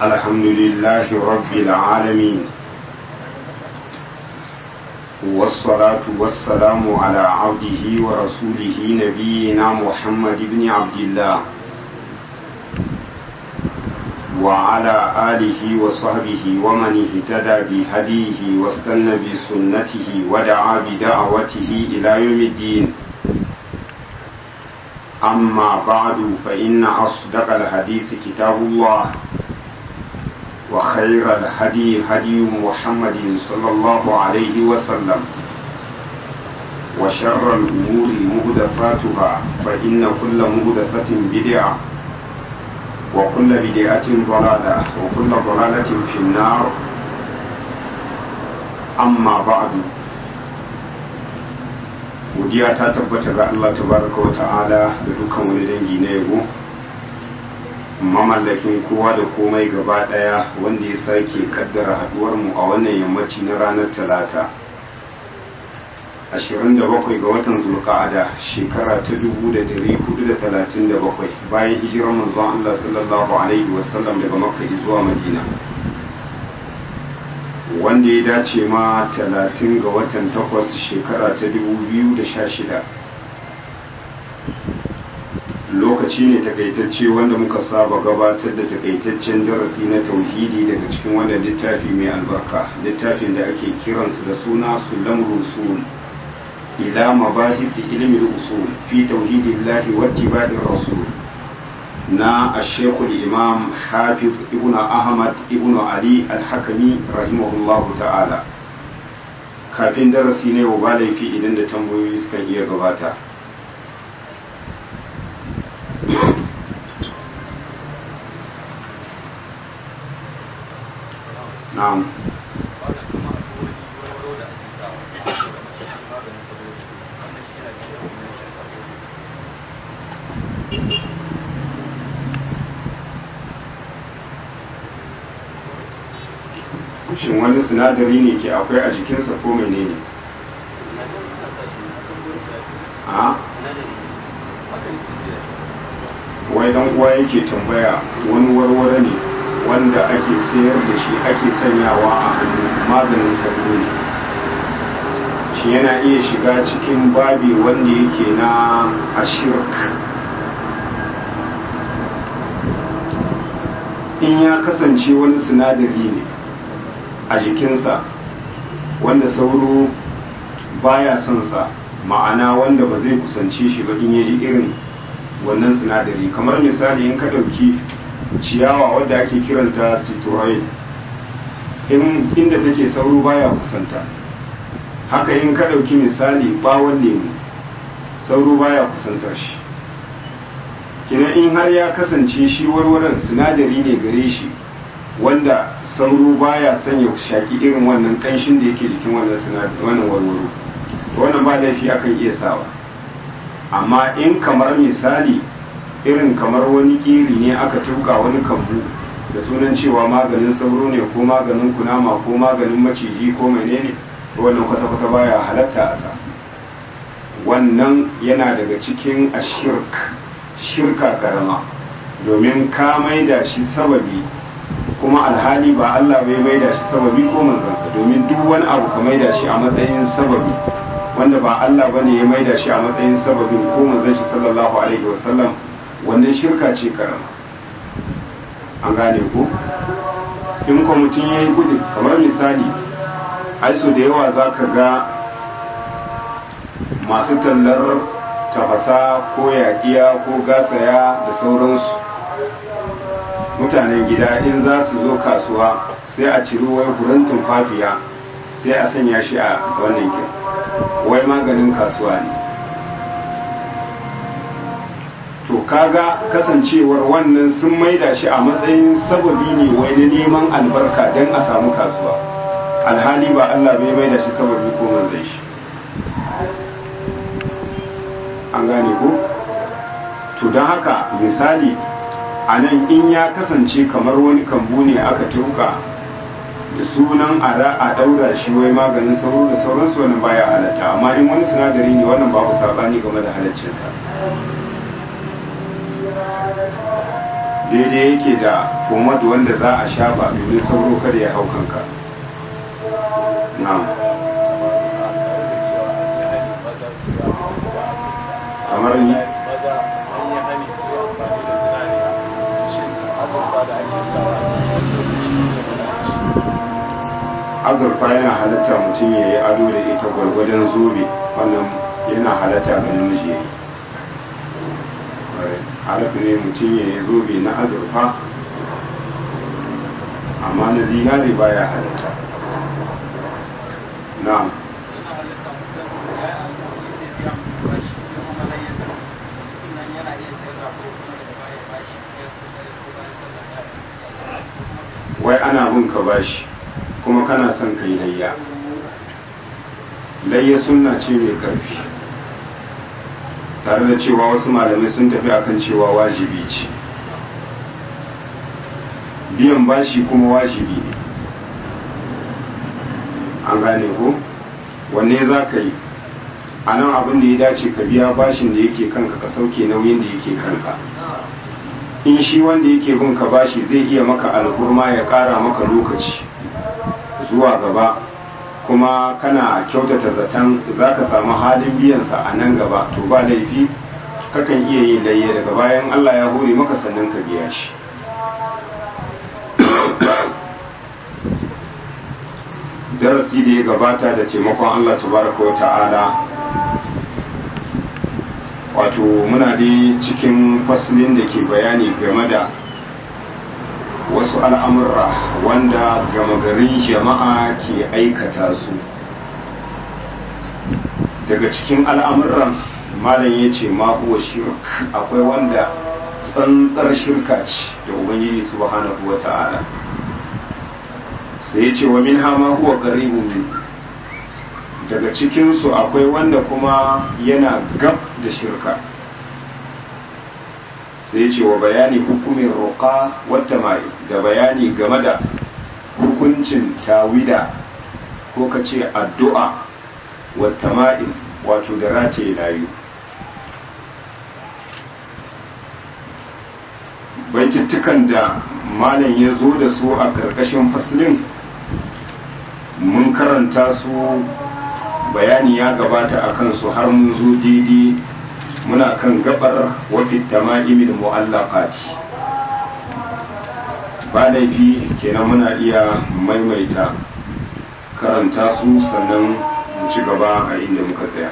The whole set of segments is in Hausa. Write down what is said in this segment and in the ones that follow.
الحمد لله رب العالمين والصلاة والسلام على عبده ورسوله نبينا محمد بن عبد الله وعلى آله وصحبه ومن اهتدى بهديه واستنى بسنته ودعا بدعوته إلى يوم الدين أما بعد فإن أصدق الحديث كتاب الله وخير الهدي هدي محمد صلى الله عليه وسلم وشر الأمور مهدفاتها فإن كل مهدفة بدعة وكل بدعة ضلالة وكل ضلالة في النار أما بعد godiya ta tabbata ga Allah tabaraka wa ta'ala da dukkan wani dangi na yabo mamallakin kowa da komai gaba daya wanda ya sake kaddara haduwar mu a wannan yammaci na ranar talata 27 ga watan zulqa'ada shekara ta 1437 bayan hijirar manzon Allah sallallahu alaihi wasallam daga makka zuwa madina wanda ya dace ma 30 ga watan 8 shekara ta 2016 lokaci ne takaitacce wanda muka saba gabatar da takaitaccen darasi na tauhidi daga cikin wannan littafi mai albarka littafin da ake kiransu da suna sulam rusul ila mabahisi ilmi usul fi tauhidillahi wa ittiba'ir rasul na ashekul imam hafiz ibn ahmad ibn ali al-hakami rahimahullahu ta'ala kafin darasi ne ba laifi idan da tambayoyi suka iya gabata na'am shin wani sinadari ne ke akwai a jikinsa ko mene ne a wai dan uwa yake tambaya wani warware ne wanda ake sayar da shi ake sanyawa a hannu maganin sauro ne shi yana iya shiga cikin babi wanda yake na ashirk in ya kasance wani sinadari ne a jikinsa wanda sauro baya son sa ma'ana wanda ba zai kusance shi ba in ya ji irin wannan sinadari kamar misali in ka ɗauki ciyawa wadda ake kiranta citroen inda take sauro baya kusanta haka in ka ɗauki misali ɓawon lemu sauro baya kusantar shi kina in har ya kasance shi warwaran sinadari ne gare shi wanda sauro baya sanya shaki irin wannan kanshin da yake jikin wannan sinadari wannan warwaro wannan ba laifi akan iya sawa amma in kamar misali irin kamar wani kiri ne aka tuka wani kambu da sunan cewa maganin sauro ne ko maganin kunama ko maganin maciji ko menene wannan kwata-kwata baya halatta a sa wannan yana daga cikin ashirk shirka karama domin ka maida shi sababi kuma alhali ba Allah bai maida shi sababi ko manzansa domin duk wani abu ka maida shi a matsayin sababi wanda ba Allah bane ya maida shi a matsayin sababin ko manzon shi sallallahu alaihi wasallam wannan shirka ce karama an gane ko in ko mutum yayi gudu kamar misali ai so da yawa zaka ga masu tallar tafasa ko yaƙiya ko gasaya da sauransu mutanen gida in za su zo kasuwa sai a ciri wai furen tumfafiya sai a sanya shi a wannan kin wai maganin kasuwa ne to kaga kasancewar wannan sun maida shi a matsayin sababi ne wai na neman albarka don a samu kasuwa alhali ba Allah bai maida shi sababi ko manzai shi an gane ko to don haka misali a nan in ya kasance kamar wani kambu ne aka tuka da sunan a daura shi wai maganin sauro da sauransu wannan baya halatta amma in wani sinadari ne wannan babu sabani game da halaccinsa daidai yake da pomade wanda za a shafa domin sauro kada ya hau kanka na'am kamar ni azurfa yana halatta mutum ya yi ado da ita gwargwadon zobe wannan yana halatta ga namiji ya yi halatta ne mutum ya yi zobe na azurfa amma na zinare baya halatta na'am wai ana bin ka bashi kuma kana son ka yi layya layya sunna ce mai ƙarfi tare da cewa wasu malamai sun tafi akan cewa wajibi ce biyan bashi kuma wajibi ne an gane ko wanne za ka yi a nan abin da ya dace ka biya bashin da yake kanka ka sauke nauyin da yake kanka in shi wanda yake bin ka bashi zai iya maka alhurma ya kara maka lokaci zuwa gaba kuma kana kyautata zaton za ka samu halin biyansa a nan gaba to ba laifi kakan iya yin layya daga bayan Allah ya hore maka sannan ka biya shi darasi da ya gabata da taimakon Allah tabaraka wa ta'ala wato muna dai cikin faslin da ke bayani game da wasu al'amurra wanda gama garin jama'a ke aikata su daga cikin al'amuran malam ya ce huwa shirk akwai wanda tsantsar shirka ce da ubangiji subhanahu wa ta'ala sai ya ce wa min hama huwa qaribun min daga cikinsu akwai wanda kuma yana gab da shirka sai ce wa bayani hukumin roƙa wata mai da bayani game da hukuncin tawida ko ka ce addu'a wata ma'in wato da rataye layu baitittukan da malam ya zo da su a ƙarƙashin faslin mun karanta su bayani ya gabata a kansu har mun zo daidai muna kan gabar wafi tama'imin mu'allaqati ba laifi kenan muna iya maimaita karanta su sannan mu ci gaba a inda muka tsaya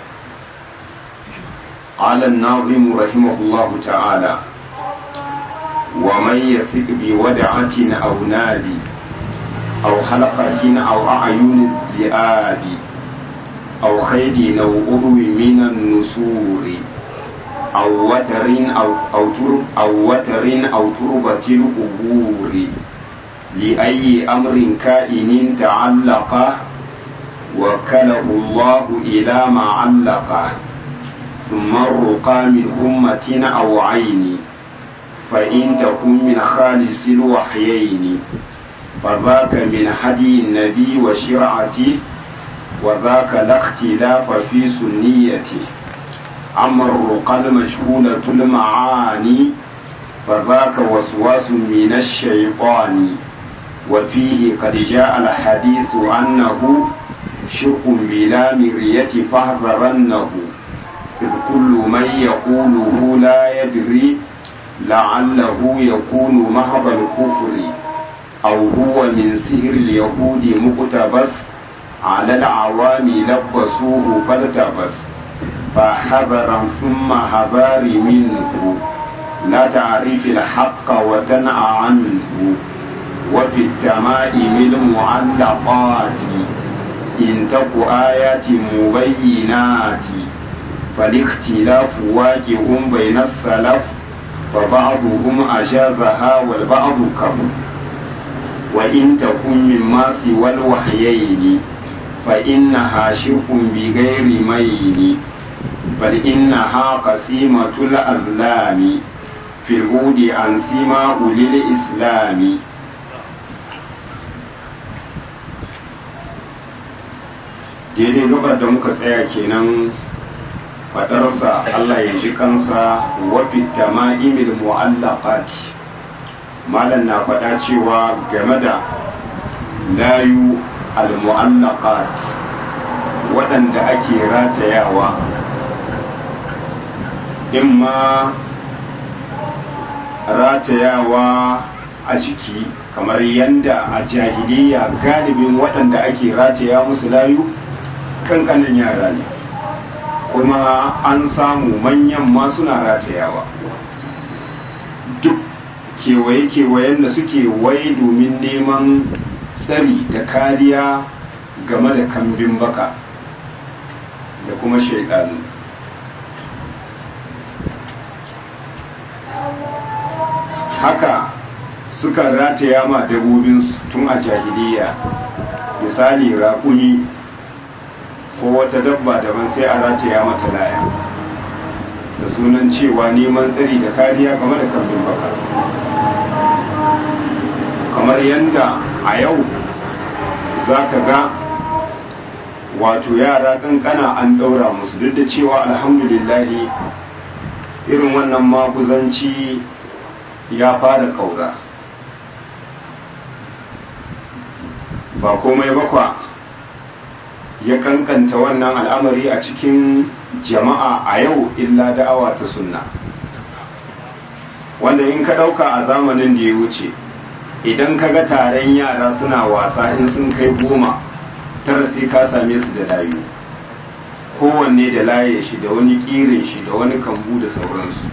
قال الناظم رحمه الله تعالى ومن يثق بودعة أو نادي أو حلقة أو أعين الذئاب أو خيد أو أذو من النسور أو وتر أو أو ترب أو وتر أو تربة القبور لأي أمر كائن تعلق وكله الله إلى ما علق ثم الرقى من أمة أو عين فإن تكن من خالص الوحيين فذاك من هدي النبي وشرعته وذاك لا اختلاف في سنيته أما الرقى المشهولة المعاني فذاك وسواس من الشيطان وفيه قد جاء الحديث أنه شرك بلا مرية فاحذرنه إذ كل من يقوله لا يدري لعله يكون محض الكفر أو هو من سهر اليهود مقتبس على العوام لبسوه فالتبس فحذرا ثم حذار منه لا تعرف الحق وتنأى عنه وفي التمائم المعلقات إن تك آيات مبينات فالاختلاف واقع بين السلف فبعضهم أجازها والبعض كفر وإن تكن مما سوى الوحيين فإنها شرك بغير ميل بل إنها قسيمة الأزلام في الهود عن سيما أولي الإسلام daidai gabar da muka tsaya kenan fadarsa Allah ya ji kansa wa fitama'imil mu'allaqati malam na faɗa cewa game da layu al-mu'allaqat waɗanda ake ratayawa imma ratayawa a jiki kamar yadda a jahiliya galibin waɗanda ake rataya musu layu kankanin yara ne kuma an samu manyan ma suna ratayawa duk kewaye-kewayen da suke wai domin neman tsari da kariya game da kambin baka da kuma shaidanu haka suka rataya ma dabobinsu tun a jahiliya misali raƙuni ko wata dabba daban sai a rataya mata laya da sunan cewa neman tsari da kariya game da kambin baka kamar yadda a yau za ka ga wato yara kankana an ɗaura musu duk da cewa alhamdulillahi irin wannan maguzanci ya fara ƙaura ba komai bakwa ya kankanta wannan al'amari a cikin jama'a a yau illa da'awa ta sunna wanda in ka ɗauka a zamanin da ya wuce idan ka ga taron yara suna wasa in sun kai goma tara sai ka same su da layu kowanne da laye shi da wani ƙirin shi da wani kambu da sauransu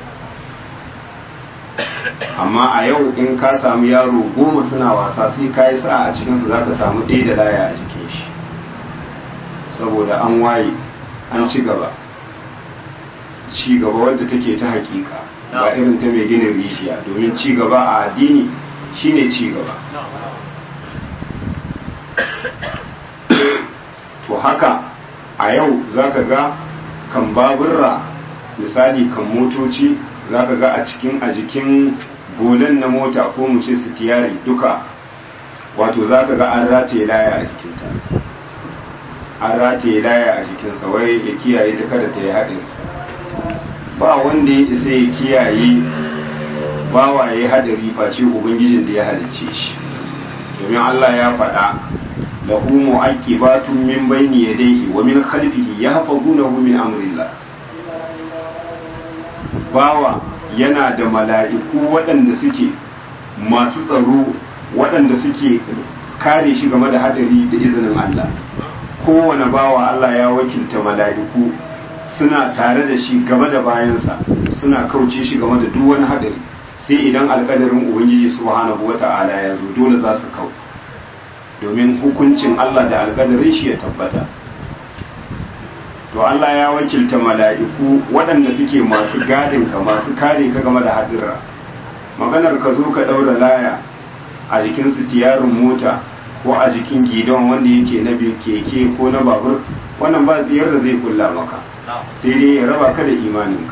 amma a yau in ka samu yaro goma suna wasa sai ka yi sa'a a cikinsu za ka samu ɗaya da laya a jikin shi saboda an waye an ci gaba ci gaba wadda take ta hakika ba irin ta mai ginin rishiya domin ci gaba a addini shine ci gaba to haka a yau zaka ga kan baburra misali kan motoci zaka ga a cikin a jikin golan na mota ko mu ce sitiyari duka wato zaka ga an rataye laya a jikinta an rataye laya a jikinsa wai ya kiyaye ta kada ta yi haɗin ba wanda ya isa ya kiyaye bawa ya yi hadari face ubangijin da ya halicce shi domin Allah ya faɗa lahu mu'aqibatun min bayni yadayhi wa min khalfihi yahfazunahu min amrillah bawa yana da mala'iku waɗanda suke masu tsaro waɗanda suke kare shi game da hadari da izinin Allah kowane bawa Allah ya wakilta mala'iku suna tare da shi game da bayansa suna kauce shi game da duk wani hadari sai idan alkadarin ubangiji subhanahu wata'ala ya zo dole za su kau domin hukuncin Allah da alkadarin shi ya tabbata to Allah ya wakilta mala'iku waɗanda suke masu gadin ka masu kare ka game da hadira maganar ka zo ka ɗaura laya a jikin sitiyarin mota ko a jikin gidon wanda yake na keke ko na babur wannan ba tsiyar da zai kulla maka sai dai ya raba ka da imaninka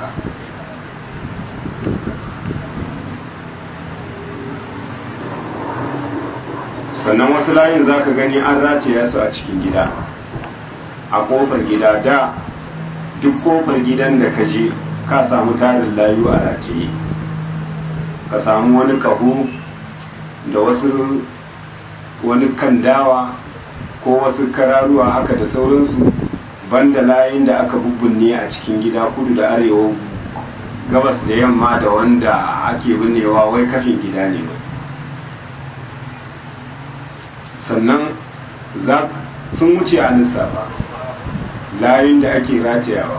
sannan wasu layin za ka gani an rataya su a cikin gida a kofar gida da duk kofar gidan da ka je ka samu tarin layu a rataye ka samu wani kaho da wasu wani kan dawa ko wasu kararuwa haka da sauransu banda layin da aka bubbunne a cikin gida kudu da arewa gabas da yamma da wanda ake binnewa wai kafin gida ne sannan sun wuce a lissafa layin da ake ratayawa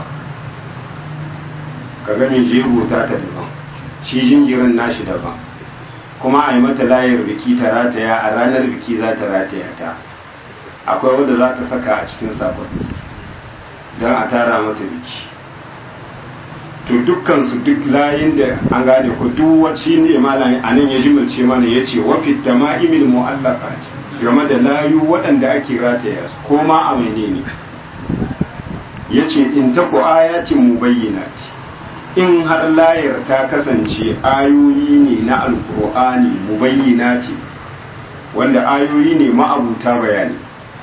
kaga mai jego ta ta daban shi jinjirin nashi daban kuma a yi mata layar biki ta rataya a ranar biki za ta rataya ta akwai wadda za ta saka a cikin sakon don a tara mata biki to dukkansu duk layin da an gane ku duk wacce ne malami a nan ya jimilce mana ya ce wafi da ma'imil mu'allaqat game da layu waɗanda ake rataya su ko ma a menene ya ce in ta ku ayatin mubayyinati in har layar ta kasance ayoyi ne na alkur'ani mubayyinati wanda ayoyi ne ma'abuta bayani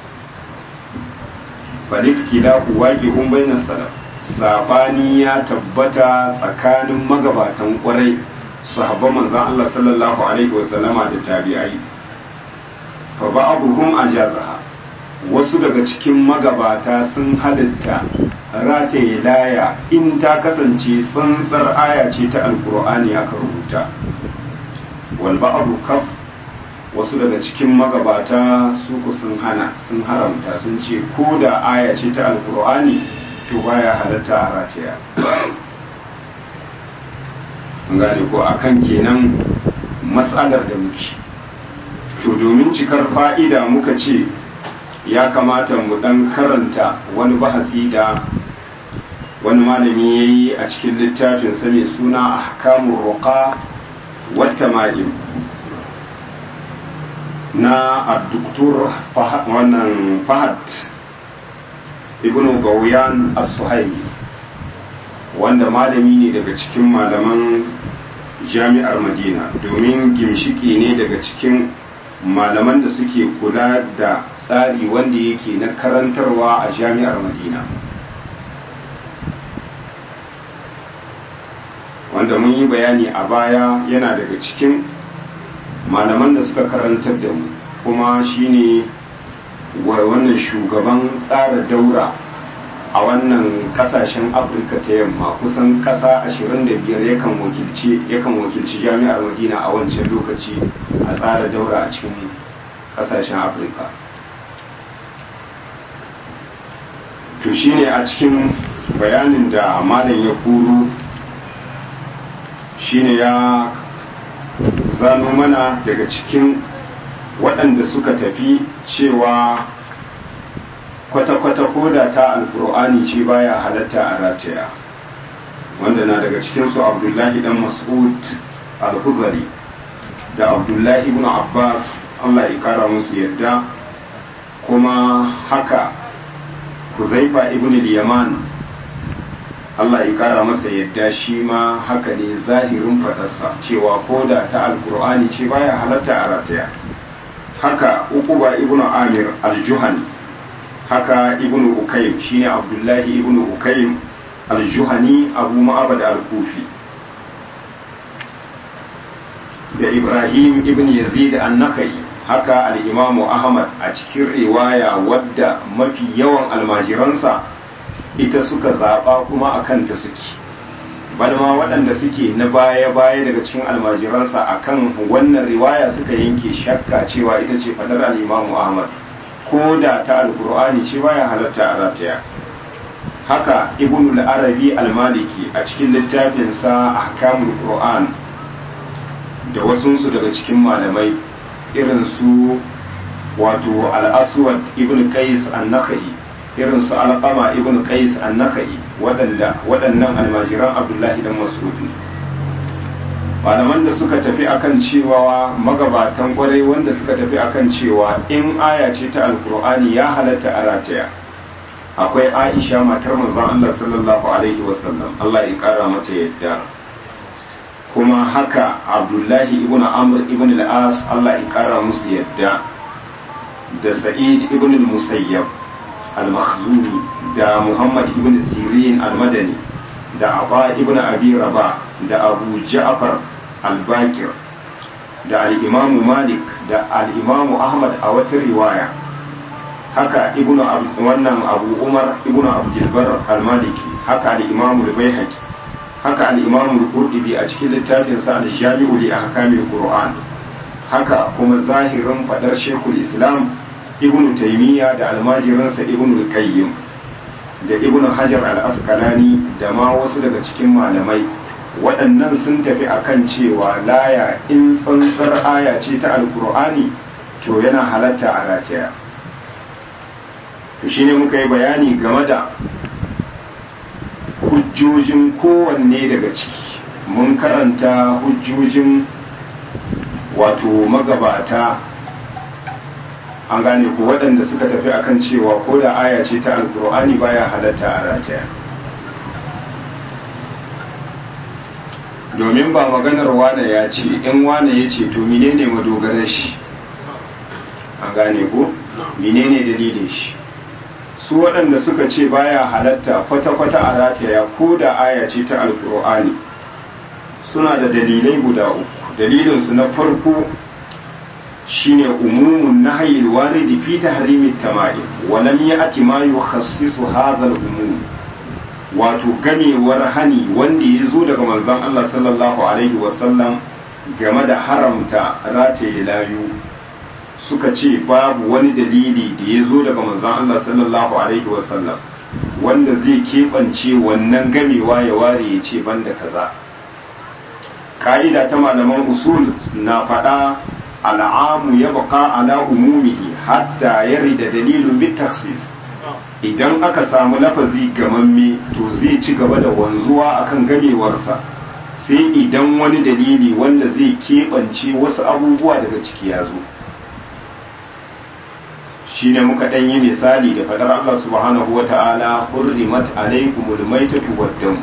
falikti da ku waƙe un bainar salaf sabani ya tabbata tsakanin magabatan ƙwarai sahabban manzan Allah sallallahu alaihi wasallama da tabi'ai fa ba'abuhum ajazaha wasu daga cikin magabata sun halitta rataye laya in ta kasance tsantsar aya ce ta alkur'ani aka rubuta wal ba'abu kaf wasu daga cikin magabata su ku sun hana sun haramta sun ce ko da aya ce ta alkur'ani to baya halatta a rataya gane ko akan kenan matsalar da muke to domin cikar fa'ida muka ce ya kamata mu dan karanta wani bahasi da wani malami ya yi a cikin littafin mai suna ahkamun roƙa wata ma'im na adduktur wannan fahad ibn gauyan as-suhaili wanda malami ne daga cikin malaman jami'ar madina domin gimshiki ne daga cikin malaman da suke kula da tsari wanda yake na karantarwa a jami'ar madina wanda mun yi bayani a baya yana daga cikin malaman da suka karantar da mu kuma shine wannan shugaban tsara daura a wannan kasashen afirka ta yamma kusan kasa 25 yakan wakilci yakan wakilci jami'ar madina a wancan lokaci a tsara daura a cikin kasashen afirka to shine a cikin bayanin da malam ya kuru shine ya zano mana daga cikin waɗanda suka tafi cewa kwata-kwata koda ta alkur'ani ce baya halatta a rataya wanda na daga cikinsu abdullahi dan mas'ud al-huzari da abdullahi ibn abbas allah ya kara musu yadda kuma haka huzaifa ibn yaman allah ya kara masa yadda shi ma haka ne zahirin fadarsa cewa koda ta alkur'ani ce baya halatta a rataya haka uquba ibn amir al-juhani haka ibnu ukaym shine abdullahi ibnu ukaym al-juhani abu ma'abad al-kufi da ibrahim ibn yazid an-nakai haka al-imamu ahmad a cikin riwaya wadda mafi yawan almajiransa ita suka zaba kuma akan ta suke balma waɗanda suke na baya-baya daga cikin almajiransa akan wannan riwaya suka yanke shakka cewa ita ce fadar al-imamu ahmad ko da ta alkur'ani ce baya halatta a rataya haka ibn al-arabi al-maliki a cikin littafinsa ahkamul qur'an da wasunsu daga cikin malamai irin su wato al-aswad ibn qais an-nakhai irin su alqama ibn qais an-nakhai waɗanda waɗannan almajiran abdullahi dan mas'ud malaman da suka tafi akan cewa magabatan kwarai wanda suka tafi akan cewa in aya ce ta alkur'ani ya halatta a rataya akwai aisha matar manzon Allah sallallahu alaihi wasallam Allah ya kara mata yadda kuma haka abdullahi ibn amr ibn al-as Allah ya kara musu yadda da sa'id ibn al-musayyab al-makhzumi da muhammad ibn sirin al-madani da aba ibn abi rabah da abu ja'far al-bakir da al-imamu malik da al-imamu ahmad a wata riwaya haka ibnu wannan abu umar ibnu abdulbar al-maliki haka al-imamu al-baihaqi haka al-imamu al-qurtubi a cikin littafin sa al-jami'u li ahkamil qur'an haka kuma zahirin fadar shekul islam ibnu taymiya da almajirinsa ibnu al-qayyim da ibnu hajar al-asqalani da ma wasu daga cikin malamai waɗannan sun tafi akan cewa laya in tsantsar aya ce ta alkur'ani to yana halatta a rataya to shine muka yi bayani game da hujjojin kowanne daga ciki mun karanta hujjojin wato magabata an gane ko waɗanda suka tafi akan cewa ko da aya ce ta alkur'ani baya halatta a rataya domin ba maganar wane ya ce in wane ya ce to menene madogarar shi an gane ko menene dalilin shi su waɗanda suka ce baya halatta kwata-kwata a rataya ko da aya ce ta alkur'ani suna da dalilai guda uku dalilinsu na farko shine umumun nahyi alwaridi fi tahrimi tama'im wa lam ya'ti ma yukhassisu hadha al-umum wato gamewar hani wanda ya zo daga manzon Allah sallallahu alaihi wasallam game da haramta rataye layu suka ce babu wani dalili da ya zo daga manzon Allah sallallahu alaihi wasallam wanda zai keɓance wannan gamewa ya ware ya ce banda kaza ka'ida ta malaman usul na faɗa al'amu ya baka ala umumihi hatta ya da dalilin bit idan aka samu lafazi gamamme to zai ci gaba da wanzuwa akan gamewarsa sai idan wani dalili wanda zai keɓance wasu abubuwa daga ciki ya zo shi ne muka ɗan yi misali da faɗar Allah subhanahu wa ta'ala hurrimat alaikumul maitatu waddam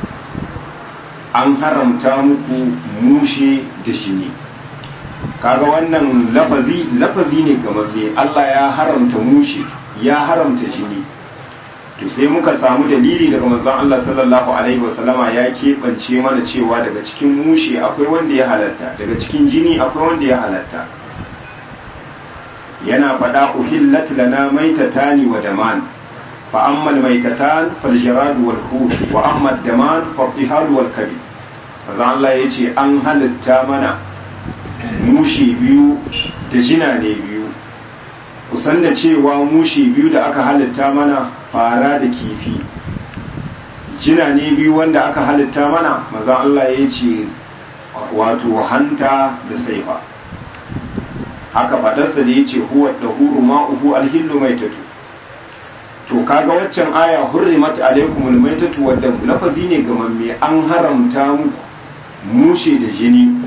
an haramta muku mushe da shini kaga wannan lafazi lafazi ne gamamme Allah ya haramta mushe ya haramta jini to sai muka samu dalili daga manzon Allah sallallahu alaihi wasallama ya keɓance mana cewa daga cikin mushe akwai wanda ya halatta daga cikin jini akwai wanda ya halatta yana faɗa uhillat lana maitatani wa daman fa amma maitatan fal jarad wal hud wa amma daman fa tihal wal kabid manzon Allah yace an halatta mana mushe biyu da jina ne biyu kusan da cewa mushe biyu da aka halitta mana fara da kifi jina ne biyu wanda aka halitta mana maza Allah ya ce wato hanta da saifa haka fadarsa da ya ce huwa da huru ma'uhu alhillu mai tatu to kaga waccan aya hurrimat alaikumul maitatu wadda lafazi ne gamamme an haramta muku mushe da jini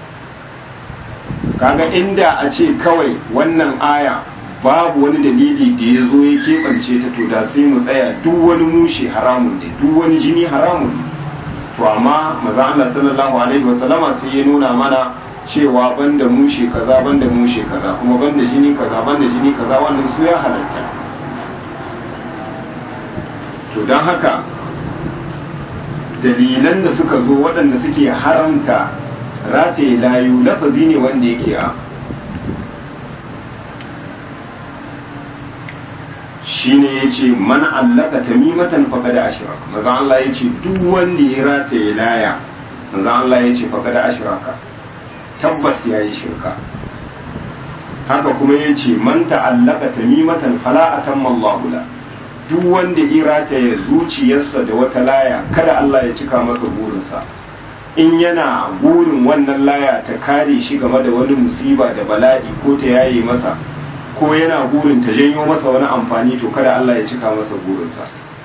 kaga inda a ce kawai wannan aya babu wani dalili da ya zo ya keɓance ta to da sai mu tsaya duk wani mushe haramun ne duk wani jini haramun ne to amma maza Allah sallallahu alaihi wa sallama sai ya nuna mana cewa banda mushe kaza banda mushe kaza kuma banda jini kaza banda jini kaza wannan su ya halatta to don haka dalilan da suka zo waɗanda suke haramta rataye layu lafazi ne wanda yake a shine ya ce man allaka tamimatan faqada ashraka maza Allah ya ce duk wanda ya rataye laya maza Allah ya ce faqada ashraka tabbas ya yi shirka haka kuma ya ce man ta'allaka tamimatan fala atamma Allahu la duk wanda ya rataye zuciyarsa da wata laya kada Allah ya cika masa burinsa in yana burin wannan laya ta kare shi game da wani musiba da bala'i ko ta yaye masa ko yana burin ta janyo masa wani amfani to kada Allah ya cika masa burinsa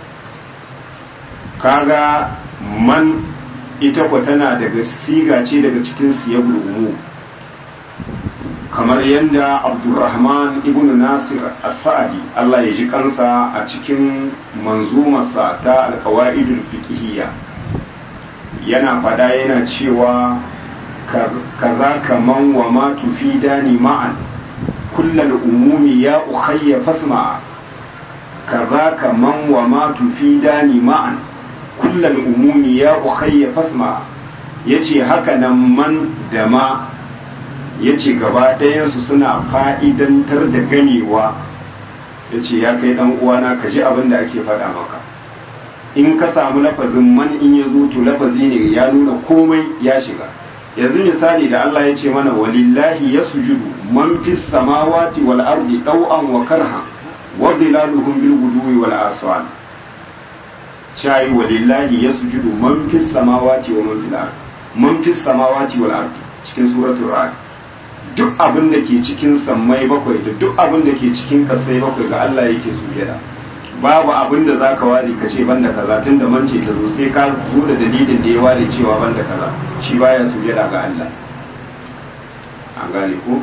kaga man ita kwa tana daga siga ce daga cikin siyabul umu kamar yadda abdurrahman ibn nasir as-sa'adi Allah ya ji kansa a cikin manzumarsa ta alkawaidul fiqhiyya yana fada yana cewa kaza kaman wa ma tufidani ma'an kullal umumi ya ukhayya fasma kaza kaman wa ma tufidani ma'an kullal umumi ya ukhayya fasma yace haka nan man da ma yace gaba ɗayansu suna fa'idantar da ganewa yace ya kai dan uwana ka ji abin da ake faɗa maka in ka samu lafazin man in ya zo to lafazi ne ya nuna komai ya shiga yanzu misali da Allah ya ce mana walillahi yasjudu man fis samawati wal ardi daw'an wa karha wa dhilaluhum bil guduwi wal aswal shayi walillahi yasjudu man fis samawati wa man fil ardi man fis samawati wal ardi cikin suratul ra'd duk abin da ke cikin sammai bakwai da duk abin da ke cikin kasai bakwai ga Allah yake sujada babu abin da za ka ware ka ce banda kaza tun da mance ta zo sai ka zo da dalilin da ya ware cewa banda kaza shi baya sujada ga Allah an gane ko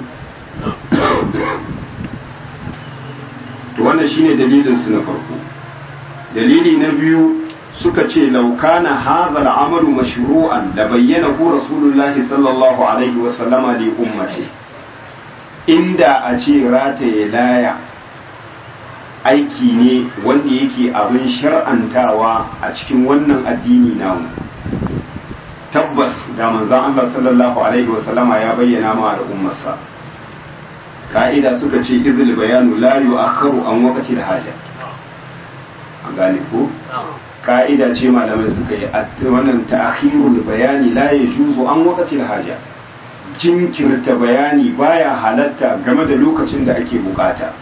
to wannan shine dalilin su na farko dalili na biyu suka ce laukana hadha al'amalu mashru'an da bayyana ku rasulullahi sallallahu alaihi wa sallama li ummati inda a ce rataye laya aiki ne wanda yake abin shar'antawa a cikin wannan addini namu tabbas da manzon Allah sallallahu alaihi wasallama ya bayyana ma al'ummarsa ka'ida suka ce izil bayanu la yu'akharu an waqti haja an gane ko ka'ida ce malamai suka yi wannan ta'khirul bayani la yajuzu an waqti haja jinkirta bayani baya halatta game da lokacin da ake bukata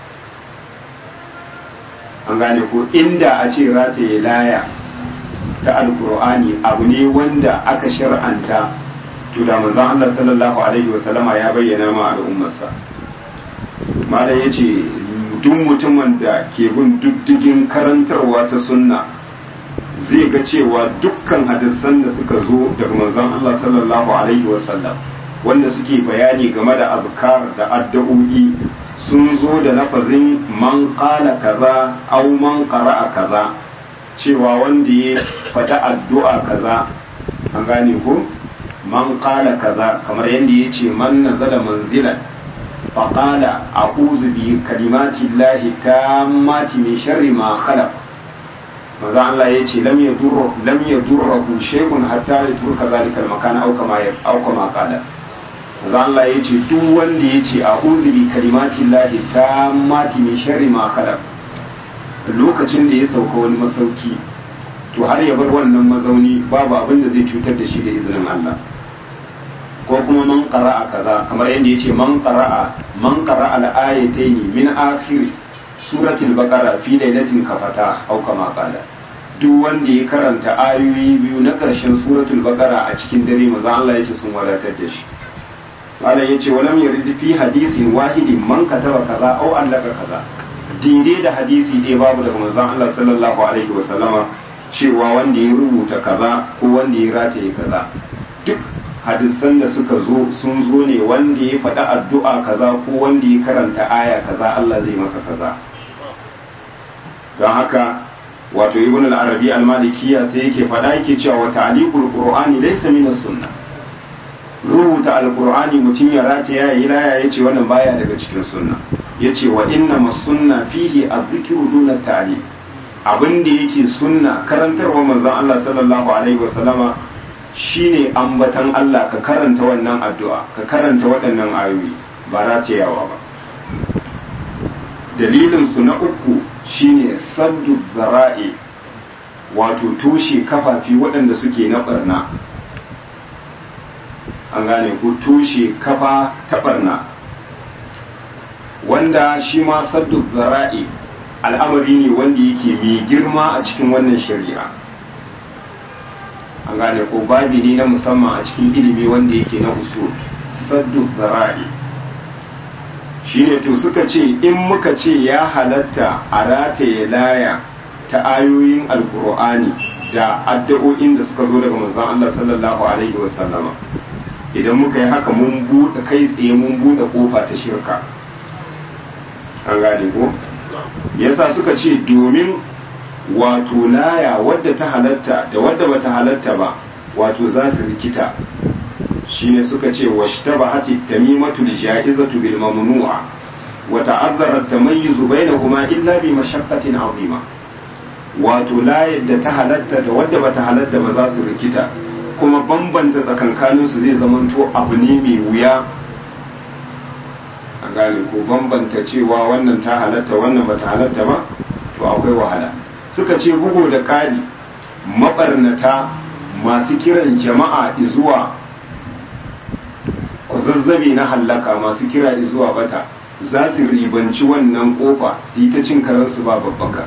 an gane ko inda a ce rataye laya ta alkur'ani abu ne wanda aka shar'anta to da manzon Allah sallallahu alaihi wasallama ya bayyana ma al'ummarsa malam yace duk mutumin da ke bin diddigin karantarwa ta sunna zai ga cewa dukkan hadisan da suka zo daga manzon Allah sallallahu alaihi wasallam wanda suke bayani game da azkar da addu'o'i sun zo da lafazin man qala kaza aw man qara'a kaza cewa wanda ya faɗa addu'a kaza an gane ko man qala kaza kamar yadda ya ce man nazala manzilan faqala a'udhu bi kalimati llahi tammati min sharri ma khalaq maza Allah ya ce lam yadurru lam yadurru shay'un hatta yatruka zalika al-makan aw kama aw kama qala maza Allah ya ce duk wanda ya ce a'udhu bi kalimati llahi tammati min sharri ma khalaq lokacin da ya sauka wani masauki to har ya bar wannan mazauni babu abin da zai cutar da shi da izinin Allah ko kuma man qara'a kaza kamar yadda yace man qara'a man qara'a al-ayatayn min akhir suratul baqara fi lailatin kafata au kama qala duk wanda ya karanta ayoyi biyu na karshen suratul baqara a cikin dare manzo Allah yace sun wadatar da shi Allah yace walam yurid fi hadisin wahidin man kataba kaza au allaka kaza daidai da hadisi dai babu daga manzon Allah sallallahu alaihi wasallama cewa wanda ya rubuta kaza ko wanda ya rataye kaza duk hadisan da suka zo sun zo ne wanda ya faɗi addu'a kaza ko wanda ya karanta aya kaza Allah zai masa kaza don haka wato ibn al-arabi al-malikiyya sai yake faɗa yake cewa wa ta'liqul qur'ani laysa min as-sunnah rubuta alkur'ani mutum ya rata ya yi laya ya ce wannan baya daga cikin sunna ya ce wa inna masunna fihi azzikiru duna tali abin da yake sunna karantarwa manzon Allah sallallahu alaihi wasallama shine ambatan Allah ka karanta wannan addu'a ka karanta waɗannan ayoyi ba ratayawa ba dalilin su na uku shine saddu zara'i wato toshe kafafi waɗanda suke na barna an gane ku tushe kafa ta barna wanda shi ma saddu zara'i al'amari ne wanda yake mai girma a cikin wannan shari'a an gane ko babi ne na musamman a cikin ilimi wanda yake na usul saddu zara'i shi ne to suka ce in muka ce ya halatta a rataye laya ta ayoyin alkur'ani da addu'o'in da suka zo daga manzon Allah sallallahu alaihi wasallama idan muka yi haka mun buɗe kai tsaye mun buɗe kofa ta shirka an gane ko yasa suka ce domin wato laya wadda ta halatta da wadda bata halatta ba wato za su rikita shine suka ce washtabahati tamimatu lijaizatu bil mamnu'a wa ta'azzara at-tamayyiz bainahuma illa bi mashaqqatin 'azima wato layar da ta halatta da wadda bata halatta ba za su rikita kuma bambanta tsakankaninsu zai zamanto abu ne mai wuya a gane ko bambanta cewa wannan ta halatta wannan bata halatta ba to akwai wahala suka ce bugu da ƙari mabarnata masu kiran jama'a izuwa zazzabe na hallaka masu kira izuwa bata za su ribanci wannan kofa su yi ta cin karansu ba babbaka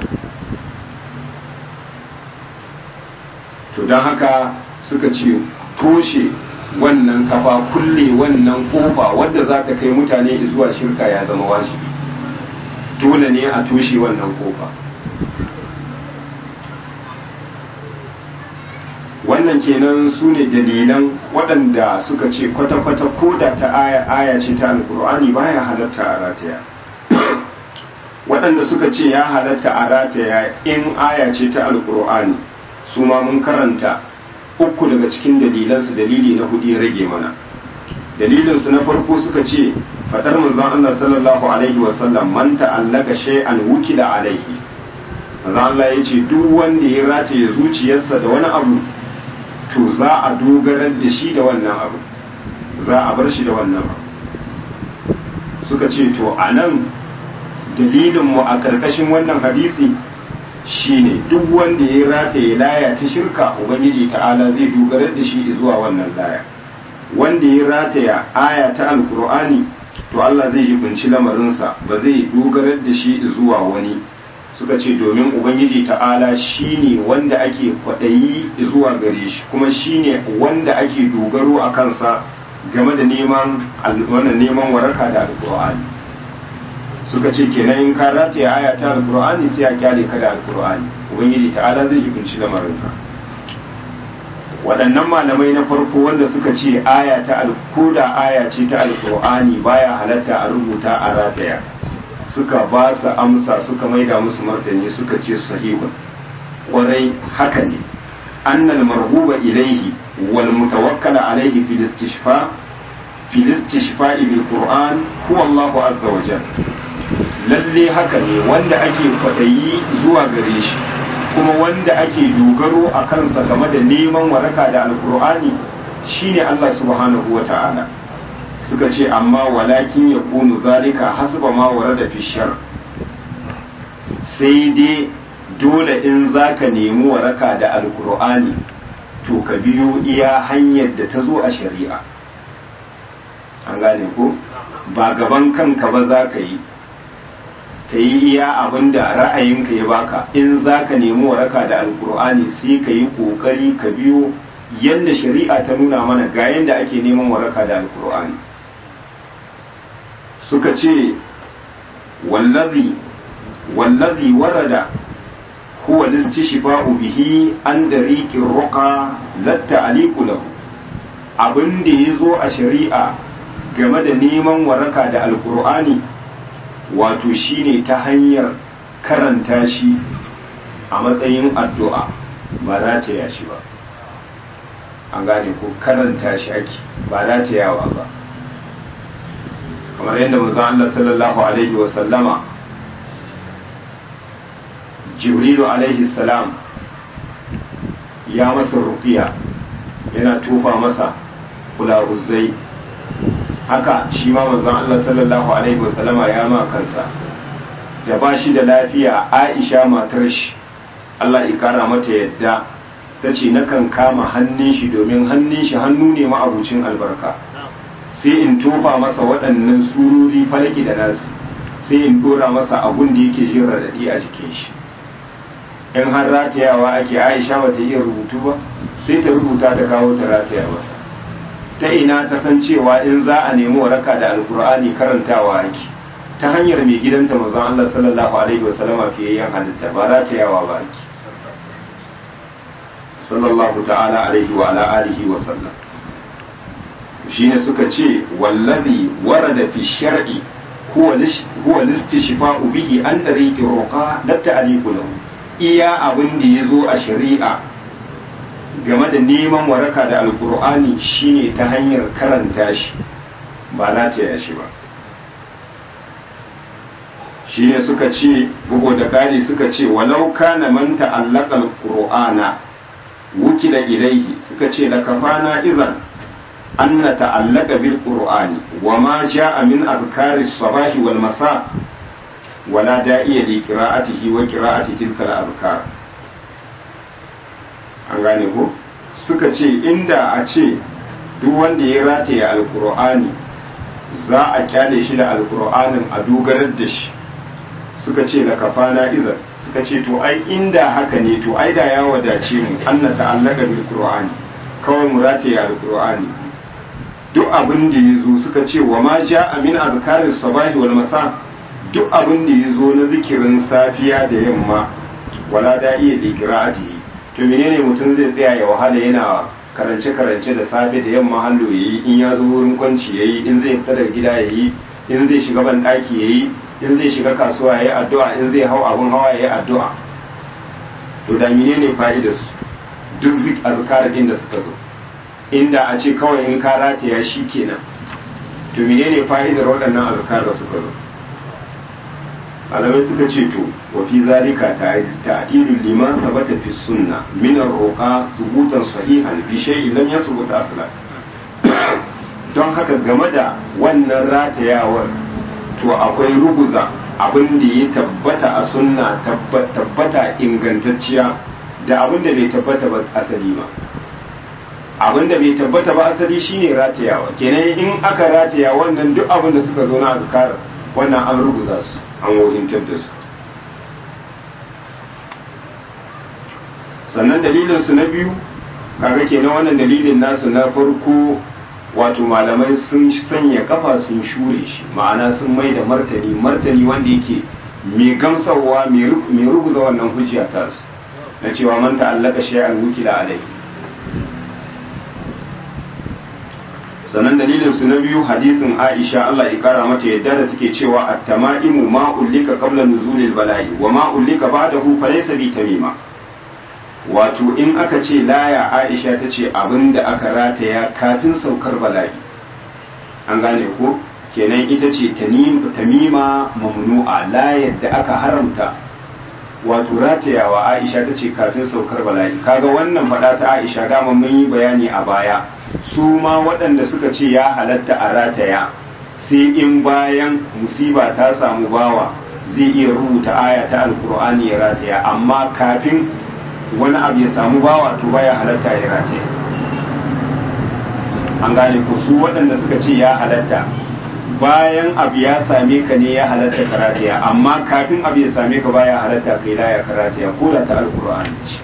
to don haka suka ce toshe wannan kafa kulle wannan kofa wadda za ta kai mutane zuwa shirka ya zama wajibi dole ne a toshe wannan kofa wannan kenan su ne dalilan waɗanda suka ce kwata-kwata ko da ta aya aya ce ta alkur'ani baya halatta a rataya waɗanda suka ce ya halatta a rataya in aya ce ta alkur'ani su ma mun karanta uku daga cikin dalilansu dalili na hudu ya rage mana dalilinsu na farko suka ce fadar manzon Allah sallallahu alaihi wasallam man ta'allaka shay'an wukila alaihi manzon Allah ya ce duk wanda ya rataye zuciyarsa da wani abu to za a dogarar da shi da wannan abu za a bar shi da wannan abu suka ce to a nan dalilinmu a ƙarƙashin wannan hadisi shine duk wanda ya rataye laya ta shirka ubangiji ta'ala zai dogarar da shi zuwa wannan laya wanda ya rataya aya ta alkur'ani to Allah zai jibinci lamarinsa ba zai dogarar da shi zuwa wani suka ce domin ubangiji ta'ala shine wanda ake kwaɗayi zuwa gare shi kuma shine wanda ake dogaro a kansa game da neman wannan neman waraka da alkur'ani suka ce kenan in ka rataye aya ta alkur'ani sai a kyale ka da alkur'ani ubangiji ta'ala zai jibinci lamarinka waɗannan malamai na farko wanda suka ce aya ta alkoda aya ce ta alkur'ani baya halatta a rubuta a rataya suka ba su amsa suka maida musu martani suka ce sahihun ƙwarai haka ne annal marhuba ilaihi wal mutawakkala alaihi fil istishfa fil istishfa bil qur'an huwa Allahu azza wa jalla lalle haka ne wanda ake kwadayi zuwa gare shi kuma wanda ake dogaro a kansa game da neman waraka da alkur'ani shine Allah subhanahu wa ta'ala suka ce amma walakin ya kunu zalika hasba ma warada fi shar sai dai dole in zaka nemi waraka da alkur'ani to ka biyo iya hanyar da ta zo a shari'a an gane ko ba gaban kanka ba za ka yi ka yi iya abin da ra'ayinka ya baka in za ka nemi waraka da alkur'ani sai ka yi ƙoƙari ka biyo yadda shari'a ta nuna mana ga yadda ake neman waraka da alkur'ani suka ce wallazi wallazi warada huwa listishfa'u bihi an dariqir ruqa latta aliqu lahu abin da yazo a shari'a game da neman waraka da alkur'ani wato shine ta hanyar karanta shi a matsayin addu'a ba za ta yashi ba an gane ko karanta shi ake ba za ta yawa ba kamar yadda manzon Allah sallallahu alaihi wa sallama jibrilu alaihi salam ya masa ruqiya yana tufa masa kulahuzai haka shi ma manzon Allah sallallahu alaihi wasallama ya ma kansa da ba shi da lafiya Aisha matar shi Allah ya kara mata yadda ta ce nakan kama hannun shi domin hannun shi hannu ne ma'abucin albarka sai in tofa masa waɗannan sururi falaki da nasu sai in dora masa abun da yake jin raɗaɗi a jikin shi in har ratayawa ake Aisha bata iya rubutu ba sai ta rubuta ta kawo ta rataya masa ta ina ta san cewa in za a nemi waraka da alkur'ani karantawa ake ta hanyar mai gidanta manzon Allah sallallahu alaihi wasallama fiyayyen halitta ba za ta yawa ba ake sallallahu ta'ala alaihi wa ala alihi wa sallam shine suka ce wallazi warada fi shar'i huwa huwa listishfa'u bihi an tariqi ruqa la ta'liqu lahu iya abin da yazo a shari'a game da neman waraka da alkur'ani shine ta hanyar karanta shi ba lataya shi ba shi ne suka ce bugu da kari suka ce walau kana man ta'allaka alqur'ana wukila ilaihi suka ce la kafana idan an na ta'allaka bil qur'ani wa ma ja'a min azkari sabahi wal masa wala da'iya li qira'atihi wa qira'ati tilka al azkar an gane ko suka ce inda a ce duk wanda ya rataye alkur'ani za a kyale shi da alkur'anin a dogarar da shi suka ce la kafana idan suka ce to ai inda haka ne to ai da ya wadace mu anna ta'allaka bil qur'ani kawai mu rataye alkur'ani duk abin da ya zo suka ce wa ma ja'a min azkaris sabahi wal masa duk abin da ya zo na zikirin safiya da yamma wala da'iya li qira'atihi to menene mutum zai tsaya ya wahala yana karance-karance da safe da yamma hallo ya yi in ya zo wurin kwanci ya yi in zai fita daga gida ya yi in zai shiga ban ɗaki ya yi in zai shiga kasuwa ya yi addu'a in zai hau abin hawa ya yi addu'a to da menene fa'idar su duk zik azkar din da suka zo inda a ce kawai in ka rataya shi kenan to menene fa'idar waɗannan azkar da suka zo malamai suka ce to wa fi zalika ta'dilul liman thabata fi sunna min ar-ruqa thubutan sahihan bi shay'in lam yathbut aslan don haka game da wannan ratayawar to akwai ruguza abin da ya tabbata a sunna tabbata ingantacciya da abin da bai tabbata ba asali ba abin da bai tabbata ba asali shine ratayawa kenan in aka rataya wannan duk abin da suka zo na azkar wannan an ruguza su an wurintar da su sannan dalilin su na biyu kaga kenan wannan dalilin nasu na farko wato malamai sun sanya kafa sun shure shi ma'ana sun mai da martani martani wanda yake mai gamsarwa mai ruguza wannan hujja ta su na cewa man ta'allaka shay'an wukila alaihi sannan dalilin su na biyu hadisin Aisha Allah ya kara mata yadda da take cewa at-tama'imu ma ullika qabla nuzulil bala'i wa ma ullika ba'dahu falaysa bi tamima wato in aka ce laya Aisha ta ce abinda aka rataya kafin saukar bala'i an gane ko kenan ita ce tamima mamnu'a layar da aka haramta wato ratayawa Aisha ta ce kafin saukar bala'i kaga wannan faɗa ta Aisha dama mun yi bayani a baya su ma waɗanda suka ce ya halatta a rataya sai in bayan musiba ta samu bawa zai iya rubuta aya ta alkur'ani ya rataya amma kafin wani abu ya samu bawa to baya halatta ya rataya an gane ku su waɗanda suka ce ya halatta bayan abu ya same ka ne ya halatta ka rataya amma kafin abu ya same ka baya halatta kai laya ka rataya ko da ta alkur'ani ce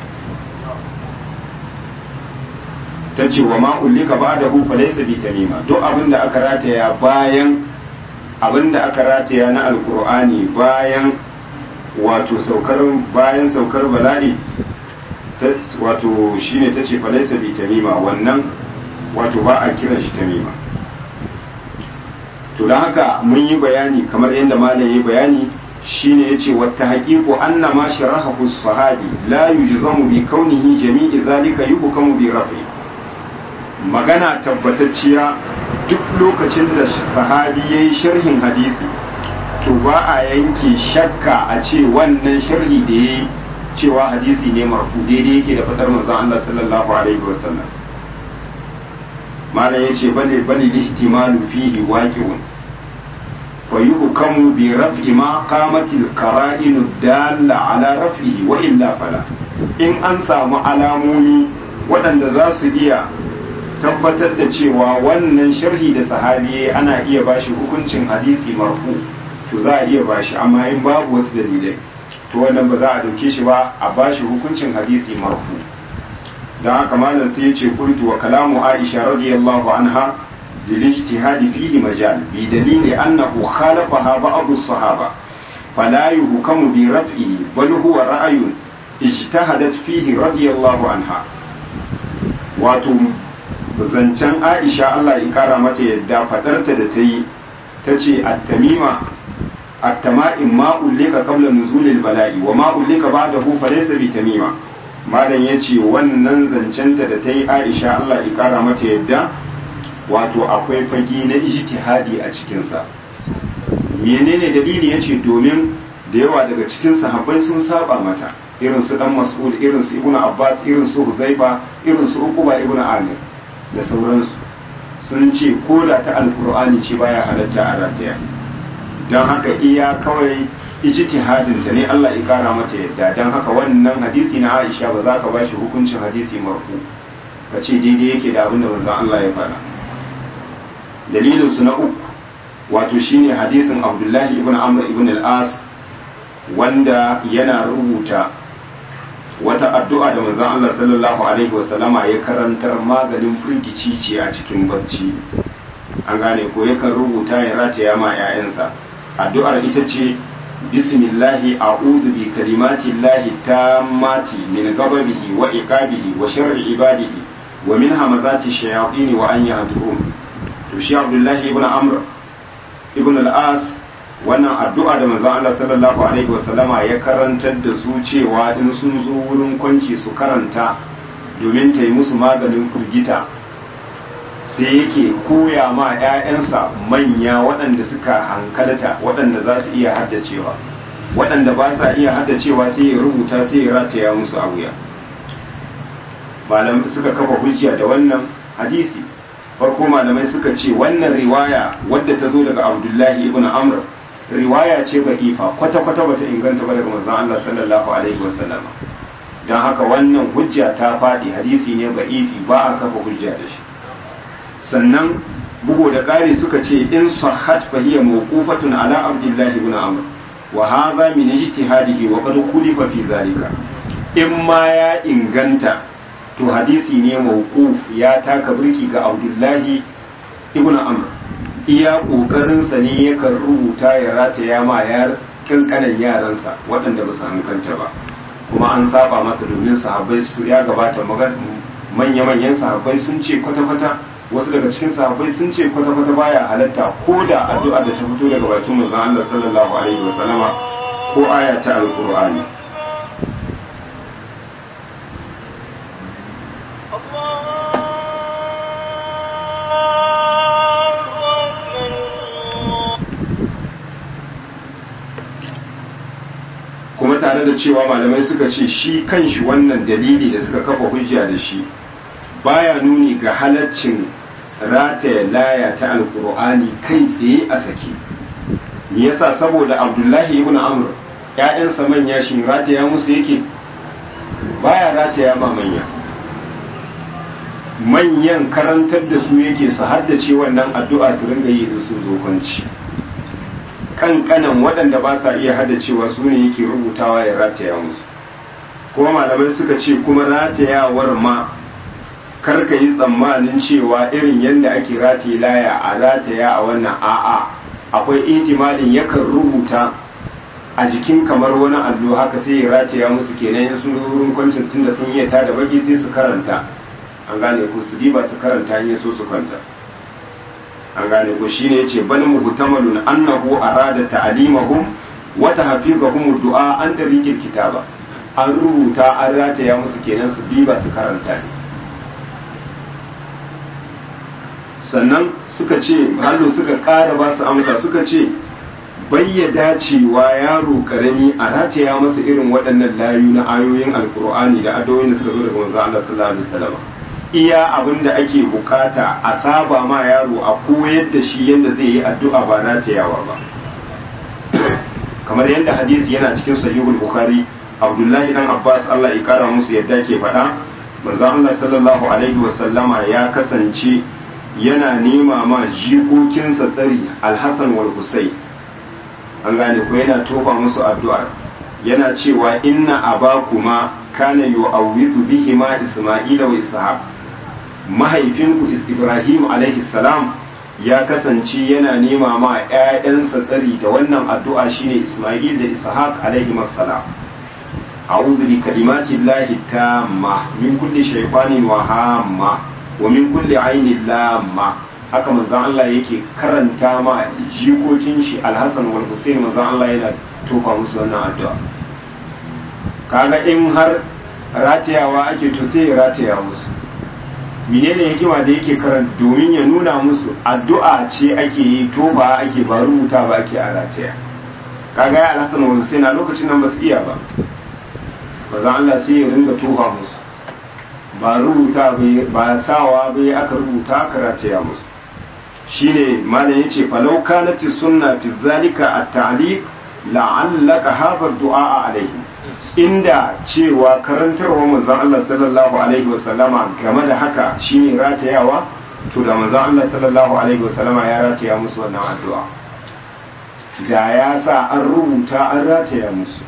ta ce wa ma ullika ba da hu falaysa bi tamima duk abin da aka rataya bayan abin da aka rataya na alkur'ani bayan wato saukar bayan saukar bala'i wato shine ta ce falaysa bi tamima wannan wato ba a kiran shi tamima to don haka mun yi bayani kamar yadda malam yi bayani shine yace wata haqiqu anna ma sharahahu sahabi la yujzamu bi kaunihi jami'i zalika yuhkamu bi rafi magana tabbatacciya duk lokacin da sahabi yayi sharhin hadisi to ba a yanke shakka a ce wannan sharhi da yayi cewa hadisi ne marfu daidai yake da fadar manzon Allah sallallahu alaihi wasallam malam yace bale bale ihtimalu fihi waqi'un fa yuhkamu bi raf'i ma qamat al qara'in dalla ala raf'ihi wa illa fala in an samu alamomi waɗanda za su iya tabbatar da cewa wannan sharhi da sahabi ana iya bashi hukuncin hadisi marfu to za a iya bashi amma in babu wasu dalilai to wannan ba za a dauke shi ba a bashi hukuncin hadisi marfu don haka malam sai ya ce kultu wa kalamu aisha radiyallahu anha lil ijtihadi fihi majal bi dalili annahu khalafaha ba'd as-sahaba fala yuhkamu bi raf'ihi bal huwa ra'yun ijtahadat fihi radiyallahu anha wato zancen aisha Allah ya kara mata yadda fadarta da ta yi ta ce at-tamima at-tama'in ma ullika qabla nuzulil bala'i wa ma ullika ba'dahu falaysa bi tamima malam ya ce wannan zancenta da ta yi aisha Allah ya kara mata yadda wato akwai fagi na ijtihadi a cikinsa menene dalili ya ce domin da yawa daga cikin sahabbai sun saba mata irin su dan mas'ud irin su ibnu abbas irin su huzaifa irin su uquba ibnu amir da sauransu sun ce ko da ta alqur'ani ce baya halatta a rataya don haka iya kawai ijtihadin ta ne Allah ya kara mata yadda dan haka wannan hadisi na Aisha ba za ka bashi hukuncin hadisi marfu ka ce daidai yake da abin da manzon Allah ya faɗa dalilin su na uku wato shine hadisin Abdullahi ibn Amr ibn al-As wanda yana rubuta wata addu'a da manzon Allah sallallahu alaihi wasallama ya karantar maganin firgici ce a cikin bacci an gane ko yakan rubuta ya rataya ma 'ya'yansa addu'ar ita ce بسم الله أعوذ بكلمات الله التامات من غضبه وإقابه وشر عباده ومن همزات الشياطين وأن يهدرون تشي عبد الله ابن عمرو ابن الآس wannan addu'a da manzon Allah sallallahu alaihi wasallama ya karantar da su cewa in sun zo wurin kwanci su karanta domin ta yi musu maganin firgita sai yake koya ma 'ya'yansa manya waɗanda suka hankalta waɗanda za su iya haddacewa waɗanda ba sa iya haddacewa sai ya rubuta sai ya rataya musu a wuya malamai suka kafa hujja da wannan hadisi farko malamai suka ce wannan riwaya wadda ta zo daga abdullahi ibn amr riwaya ce ba ifa kwata-kwata bata inganta ba daga manzon Allah sallallahu alaihi wasallam don haka wannan hujja ta faɗi hadisi ne ba ifi ba a kafa hujja da shi sannan bugu da ƙari suka ce in sahhat fa hiya mawqufatun ala abdullahi ibn amr wa hadha min ijtihadihi wa qad khulifa fi zalika in ma ya inganta to hadisi ne mawquf ya taka birki ga abdullahi ibn amr iya kokarinsa ne yakan rubuta ya rataya ma yar kankanan yaransa waɗanda ba su hankalta ba kuma an saba masa domin sahabbai su ya gabata manya-manyan sahabbai sun ce kwata-kwata wasu daga cikin sahabbai sun ce kwata-kwata baya halatta ko da addu'a da ta fito daga bakin manzon Allah sallallahu alaihi wasallama ko aya ta alqur'ani kuma tare da cewa malamai suka ce shi kanshi wannan dalili da suka kafa hujja da shi baya nuni ga halaccin rataya laya ta alkur'ani kai tsaye a sake me yasa saboda abdullahi ibn amr ƴaƴansa manya shi rataya musu yake baya rataya ma manya manyan karantar da su yake su haddace wannan addu'a su ringa yi da su zo kwanci kankanan waɗanda ba sa iya haddacewa su ne yake rubutawa ya rataya musu kuma malamai suka ce kuma ratayawar ma karka yi tsammanin cewa irin yadda ake rataye laya a rataya a wannan a'a akwai itimalin yakan rubuta a jikin kamar wani allo haka sai ya rataya musu kenan in sun wurin kwancin tunda sun iya tada baki sai su karanta an gane ku su diba su karanta in so su kwanta an gane ko shine yace bal muhtamalun annahu arada ta'limahum wa tahfizahum du'a an tariqil kitaba an rubuta an rataya musu kenan su diba su karanta ne sannan suka ce hallo suka ƙara ba su amsa suka ce bayyada cewa yaro karami a rataya masa irin waɗannan layu na ayoyin alkur'ani da adoyin da suka zo daga manzo Allah sallallahu alaihi wasallam iya abin da ake bukata a saba ma yaro a koyar da shi yadda zai yi addu'a ba ratayawa ba kamar yadda hadisi yana cikin sahihul bukhari abdullahi dan abbas Allah ya kara musu yadda ke faɗa manzo Allah sallallahu alaihi wasallama ya kasance yana nema ma jikokinsa tsari alhassan wal husayn an gane ko yana tofa musu addu'ar yana cewa inna abakuma kana yu'awwidhu bihima isma'ila wa ishaq mahaifinku ibrahim alaihi salam ya kasance yana nema ma ƴaƴansa tsari da wannan addu'a shine isma'il da ishaq alaihi salam a'udhu bi kalimati llahi tamma min kulli shaytanin wa hamma wa min kulli ainin lamma haka manzon Allah yake karanta ma jikokin shi Alhassan wal Hussein manzon Allah yana tofa musu wannan addu'a kaga in har ratayawa ake to sai ya rataya musu menene hikima da yake karanta domin ya nuna musu addu'a ce ake yi tofa ake ba rubuta ba ake a rataya kaga ya Alhassan wal Hussein a lokacin nan ba su iya ba manzon Allah sai ya ringa tofa musu ba rubuta ba sawa bai aka rubuta aka rataya musu shine malam yace falau kanat sunna fi zalika at-ta'liq la'allaka hadha du'a alaihi inda cewa karantarwa manzon Allah sallallahu alaihi wasallama game da haka shine ratayawa to da manzon Allah sallallahu alaihi wasallama ya rataya musu wannan addu'a da ya sa an rubuta an rataya musu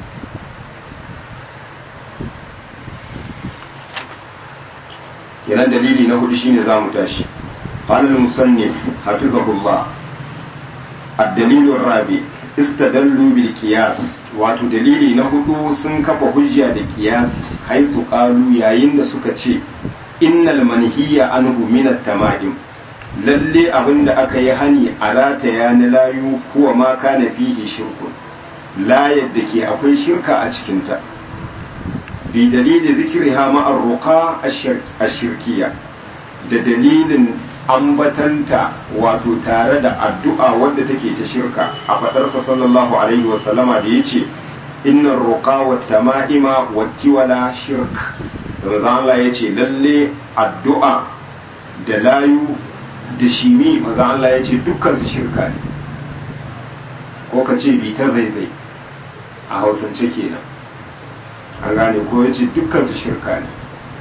kenan dalili na hudu shine zamu tashi قال المصنف حفظه الله الدليل الرابع استدلوا بالقياس wato dalili na hudu sun kafa hujja da kiyasi haisu qalu yayin da suka ce innal manhiya anhu min at-tama'im lalle abinda aka yi hani a rataya na layu kuwa ma kana fihi shirkun la yadda ke akwai shirka a cikinta bi dalili zikriha ma ar-ruqa ash-shirkiyya da dalilin ambatanta wato tare da addu'a wadda take ta shirka a faɗarsa sallallahu alaihi wasallama da ya ce inna ruqa wa tama'ima wa tiwala shirk manzo Allah yace lalle addu'a da layu da shimi manzo Allah yace dukkan su shirka ne ko ka ce bi ta zaizai a hausance kenan an gane ko yace dukkan su shirka ne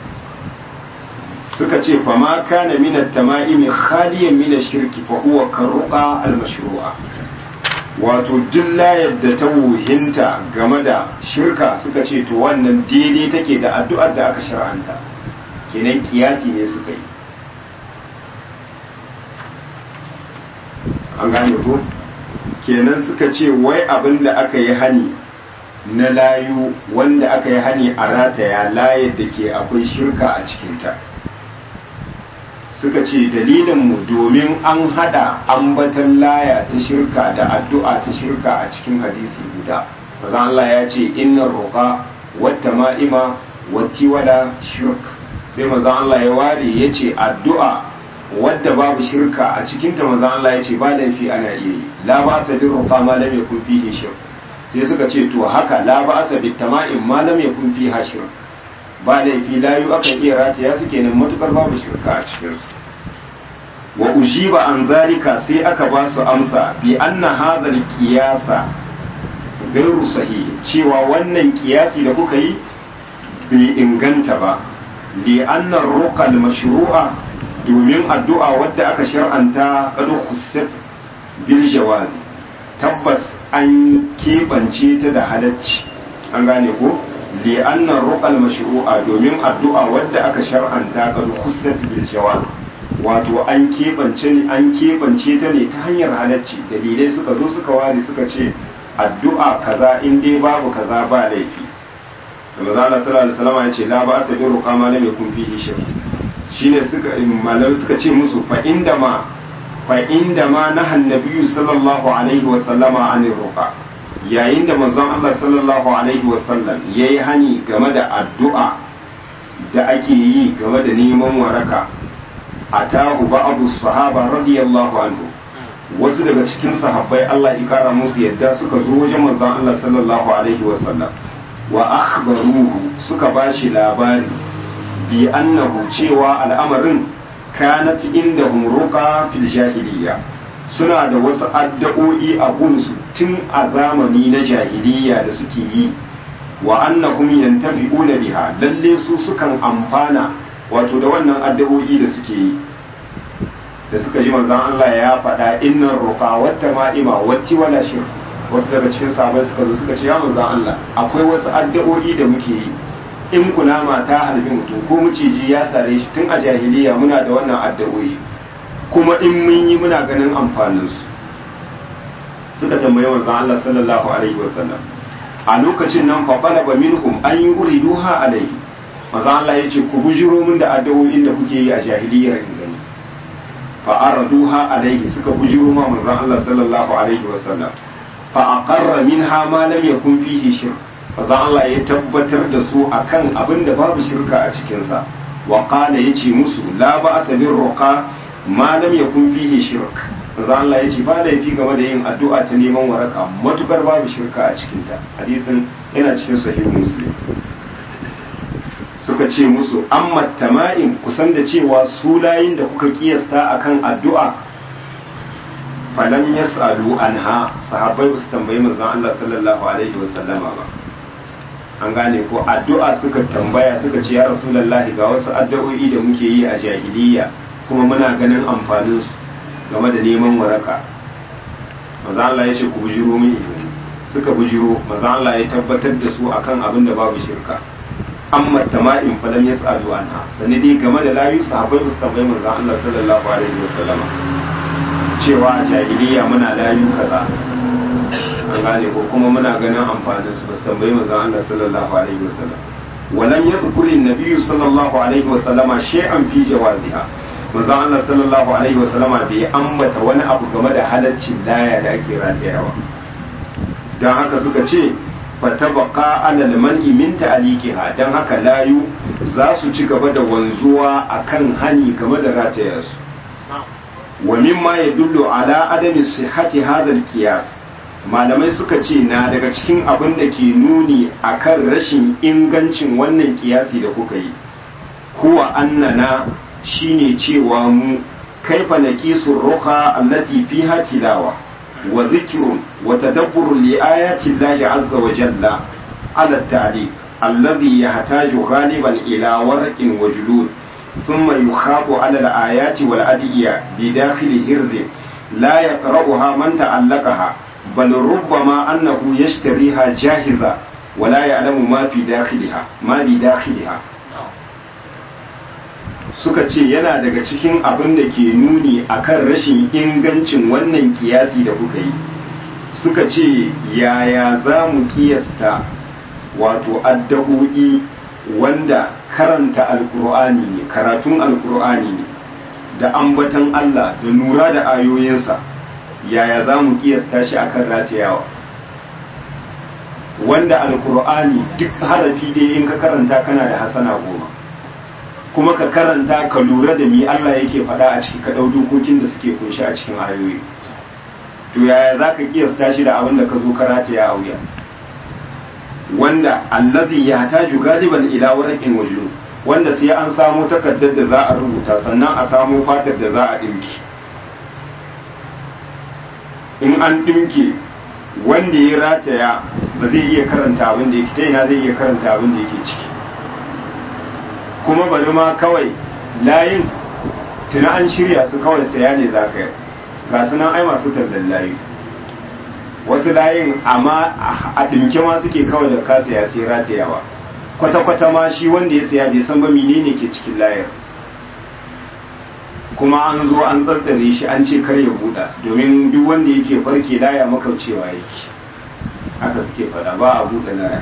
suka ce fa ma kana min at-tama'imi khaliyan min ash-shirki fa huwa karruqa al-mashru'a wato layar da ta wuhinta game da shirka suka ce to wannan daidai take da addu'ar da aka shar'anta kenan kiyasi ne suka yi an gane ko kenan suka ce wai abin da aka yi hani na layu wanda aka yi hani a rataya layar da ke akwai shirka a cikinta suka ce dalilinmu domin an hada ambatan laya ta shirka da addu'a ta shirka a cikin hadisi guda maza Allah ya ce inna roƙa wata ma'ima wati wada shirk sai maza Allah ya ware ya ce addu'a wadda babu shirka a cikinta maza Allah ya ce ba laifi ana iya yi la ba sa bin roƙa ma lam yakun fihi shirk sai suka ce to haka la ba sa bin tama'in ma lam yakun fiha shirk ba laifi layu akan iya rataya su kenan matukar babu shirka a cikinsu wa ujiba an zalika sai aka ba su amsa bi anna hadhal qiyasa gairu sahihi cewa wannan kiyasi da kuka yi bai inganta ba li anna ruqal mashru'a domin addu'a wadda aka shar'anta kadu khussat bil jawazi tabbas an keɓance ta da halacci an gane ko li anna ruqal mashru'a domin addu'a wadda aka shar'anta kadu khussat bil jawazi wato an keɓance an keɓance ta ne ta hanyar halacci dalilai suka zo suka ware suka ce addu'a kaza in dai babu kaza ba laifi da maza Allah sallallahu alaihi wasallam ya ce la ba asa bi ruqa ma lam yakun fihi shirk shine suka malamai suka ce musu fa inda ma fa inda ma nahan nabiyyu sallallahu alaihi wasallama anir ruqa yayin da manzon Allah sallallahu alaihi wasallam yayi hani game da addu'a da ake yi game da neman waraka atahu ba'adu sahaba radiyallahu anhu wasu daga cikin sahabbai Allah ya kara musu yadda suka zo wajen manzon Allah sallallahu alaihi wa sallam wa akhbaruhu suka bashi labari bi annahu cewa al'amarin kanat indahum ruqa fil jahiliya suna da wasu addu'o'i a gunsu tun a zamani na jahiliya da suke yi wa annahum yantafi'una biha lalle su sukan amfana wato da wannan addu'o'i da suke yi da suka ji manzon Allah ya faɗa innan ruqa wata ma'ima wati wala shir wasu daga cikin sahabbai suka zo suka ce ya manzon Allah akwai wasu addu'o'i da muke yi in kunama ta harbi mutum ko miciji ya sare shi tun a jahiliya muna da wannan addu'o'i kuma in mun yi muna ganin amfanin su suka tambaye manzon Allah sallallahu alaihi wasallam a lokacin nan fa qalaba minhum an yuriduha alaihi manzon Allah ya ce ku bujiro min da addu'o'in da kuke yi a jahiliyar in gani fa araduha alaihi suka bujiro ma manzon Allah sallallahu alaihi wasallam fa aqarra minha ma lam yakun fihi shirk manzon Allah ya tabbatar da su akan abin da babu shirka a cikin sa wa qala yace musu la ba'sa bir ruqa ma lam yakun fihi shirk manzon Allah yace ba laifi game da yin addu'a ta neman waraka matukar babu shirka a cikin ta hadisin yana cikin sahih muslim suka ce musu amma tama'in kusan da cewa su layin da kuka kiyasta akan addu'a falam yas'alu anha sahabbai su tambayi manzon Allah sallallahu alaihi wasallama ba an gane ko addu'a suka tambaya suka ce ya rasulullahi ga wasu addu'o'i da muke yi a jahiliya kuma muna ganin amfanin su game da neman waraka manzon Allah ya ce ku bujiro min suka bujiro manzon Allah ya tabbatar da su akan abin da babu shirka amma tama'in falan yas'alu anha sani dai game da layu sahabbai ba su tambayi manzon Allah sallallahu alaihi wasallama cewa a jahiliya muna layu kaza an gane ko kuma muna ganin amfanin su ba su tambayi manzon Allah sallallahu alaihi wasallam ولم يذكر النبي صلى الله عليه وسلم شيئا في جوازها manzon Allah sallallahu alaihi wasallama bai ambata wani abu game da halaccin laya da ake ratayawa dan haka suka ce fatabaka alal man'i min ta'liqiha dan haka layu za su ci gaba da wanzuwa akan hani game da rataya su wa mimma yadullu ala adami sihhati hadha al-qiyas malamai suka ce na daga cikin abin da ke nuni akan rashin ingancin wannan kiyasi da kuka yi huwa annana shine cewa mu kaifa naqisu ruqa allati fiha tilawa wa dhikrun wa tadabburun li ayati llahi azza wa jalla ala at-ta'liq alladhi yahtaju ghaliban ila warqin wa julud thumma yukhabu ala al-ayati wal adiyya bi dakhili hirzin la yaqra'uha man ta'allaqaha bal rubbama annahu yashtariha jahiza ولا يعلم ما في داخلها ما بداخلها suka ce yana daga cikin abin da ke nuni akan rashin ingancin wannan kiyasi da kuka yi suka ce yaya za mu kiyasta wato addu'o'i wanda karanta alkur'ani ne karatun alkur'ani ne da ambatan Allah da nura da ayoyinsa yaya za mu kiyasta shi akan ratayawa wanda alkur'ani duk harafi dai in ka karanta kana da hasana goma kuma ka karanta ka lura da mi Allah yake faɗa a ciki ka ɗau dokokin da suke kunshi a cikin ayoyi to yaya za ka kiyasta shi da abin da ka zo karata ya auya wanda allazi ya taju galiban ila warqin wajlu wanda sai an samo takardar da za a rubuta sannan a samo fatar da za a dinki in an dinke wanda ya rataya ba zai iya karanta abin da yake ta ina zai iya karanta abin da yake ciki kuma bari ma kawai layin tuna an shirya su kawai saya ne za ka ga su nan ai masu tallan layi wasu layin amma a ɗinke ma suke kawai da ka saya sai ratayawa kwata-kwata ma shi wanda ya saya bai san ba menene ke cikin layar kuma an zo an tsantsare shi an ce kar ya buɗa domin duk wanda yake farke laya makaucewa yake haka suke faɗa ba a buɗe laya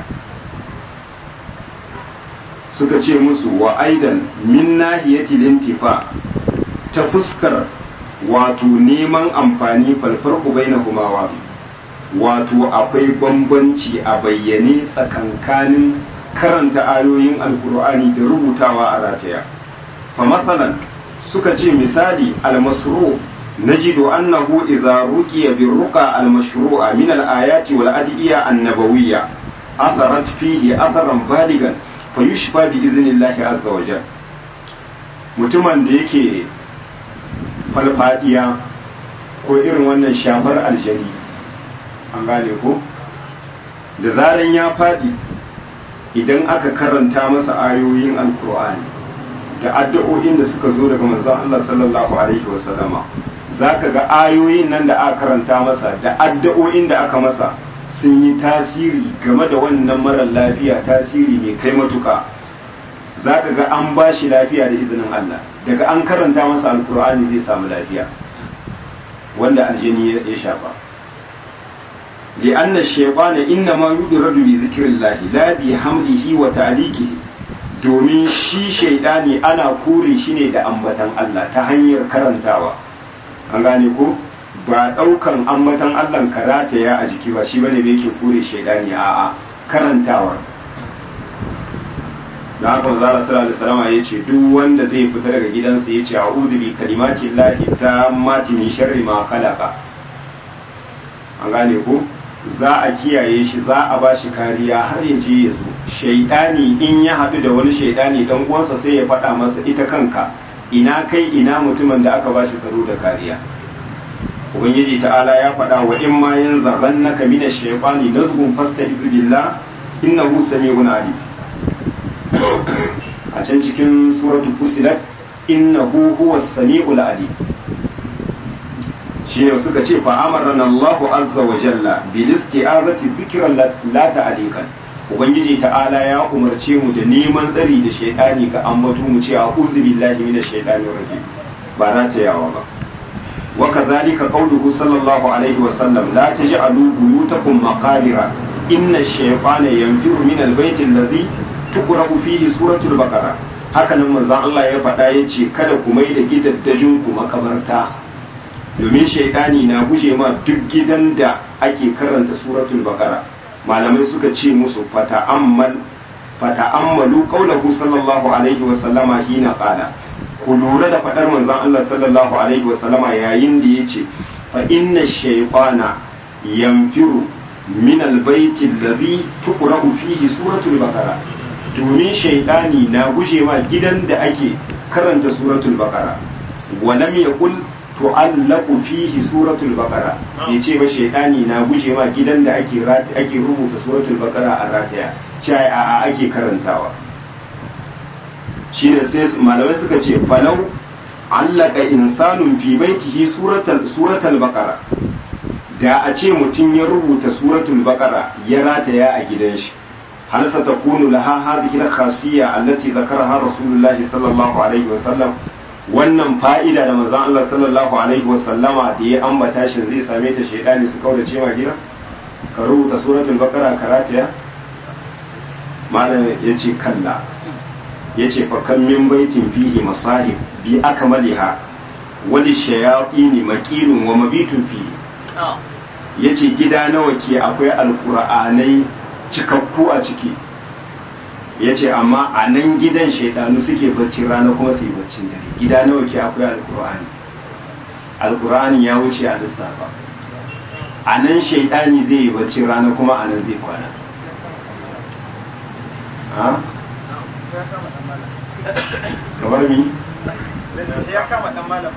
suka ce musu wa aidan min nahiyati lintifa ta fuskar wato neman amfani falfarku bainahuma wa wato akwai bambanci a bayyane tsakankanin karanta ayoyin alkur'ani da rubutawa a rataya fa masalan suka ce misali almasru najidu annahu idza ruqiya birruqa almashru'a min alayati wal adiya annabawiyya atharat fihi atharan baligan fa yushfa bi iznillahi azza wa jal mutumin da yake falfadiya ko irin wannan shafar aljani an gane ko da zaran ya fadi idan aka karanta masa ayoyin alkur'ani da addu'o'in da suka zo daga manzon Allah sallallahu alaihi wasallama zaka ga ayoyin nan da aka karanta masa da addu'o'in da aka masa sun yi tasiri game da wannan marar lafiya tasiri mai kai matuka zaka ga an ba shi lafiya da izinin Allah daga an karanta masa alkur'ani zai samu lafiya wanda aljini ya shafa لأن الشيطان إنما يدرد بذكر الله لا بحمده وتعليقه domin shi shaidani ana kore shi ne da ambatan Allah ta hanyar karantawa an gane ko ba daukan ambatan Allah karata ya a jiki ba shi bane da yake kore shaidani a'a karantawa da haka manzo Allah sallallahu alaihi wasallam ya ce duk wanda zai fita daga gidansa ya ce a'udhu bi kalimati llahi tammati min sharri ma khalaqa an gane ko za a kiyaye shi za a ba shi kariya har ya je ya zo shaidani in ya haɗu da wani shaidani dan uwansa sai ya faɗa masa ita kanka ina kai ina mutumin da aka ba shi tsaro da kariya ubangiji ta'ala ya faɗa wa in ma yin zaban naka mina shaifani nazgun fasta billah innahu sami'un alim a can cikin suratul fusilat innahu huwas sami'ul alim shi ne suka ce fa amarna Allahu azza wa jalla bil isti'azati dhikran la ta'alikan ubangiji ta'ala ya umarce mu da neman tsari da shaytani ga ambato mu ce a'udhu billahi minash shaitanir rajim ba na ta yawa ba wa kadhalika qawluhu sallallahu alaihi wa sallam la taj'alu buyutakum maqabira inna ash-shaytana yanfiru min al-bayti alladhi tuqra'u fihi suratul baqara haka nan manzon Allah ya faɗa yace kada ku mai da gidaddajin ku makabarta domin shaidani na guje ma duk gidan da ake karanta suratul baqara malamai suka ce musu fata'ammal fata'ammalu qaulahu sallallahu alaihi wa sallama hina qala ku lura da fadar manzon Allah sallallahu alaihi wa sallama yayin da yace fa inna shaytana yanfiru min albayti alladhi tuqra'u fihi suratul baqara domin shaydani na guje ma gidan da ake karanta suratul baqara wa lam yaqul tu'allaqu fihi suratul baqara yace ba shaydani na guje ma gidan da ake ake rubuta suratul baqara a rataya cai a ake karantawa shine sai malamai suka ce falau allaka insanun fi baitihi suratul suratul baqara da a ce mutum ya rubuta suratul baqara ya rataya a gidan shi hal satakunu laha hadhihi al-khasiyya allati dhakaraha rasulullahi sallallahu alaihi wasallam wannan fa'ida da manzon Allah sallallahu alaihi wasallama da ya ambata shi zai same ta shaydani su kaurace ma gida ka rubuta suratul baqara ka rataya malam yace kalla yace fa kan min baitin fihi masahib bi akmaliha wali shayatin maqilun wa mabitun fihi yace gida nawa ke akwai alqur'anai cikakku a ciki yace amma a nan gidan shaidanu suke bacci rana kuma su yi baccin dare gida nawa ke akwai alqur'ani alqur'ani ya wuce a lissafa a nan shaidani zai yi bacci rana kuma a nan zai kwana kamar mi? ya kama dan malam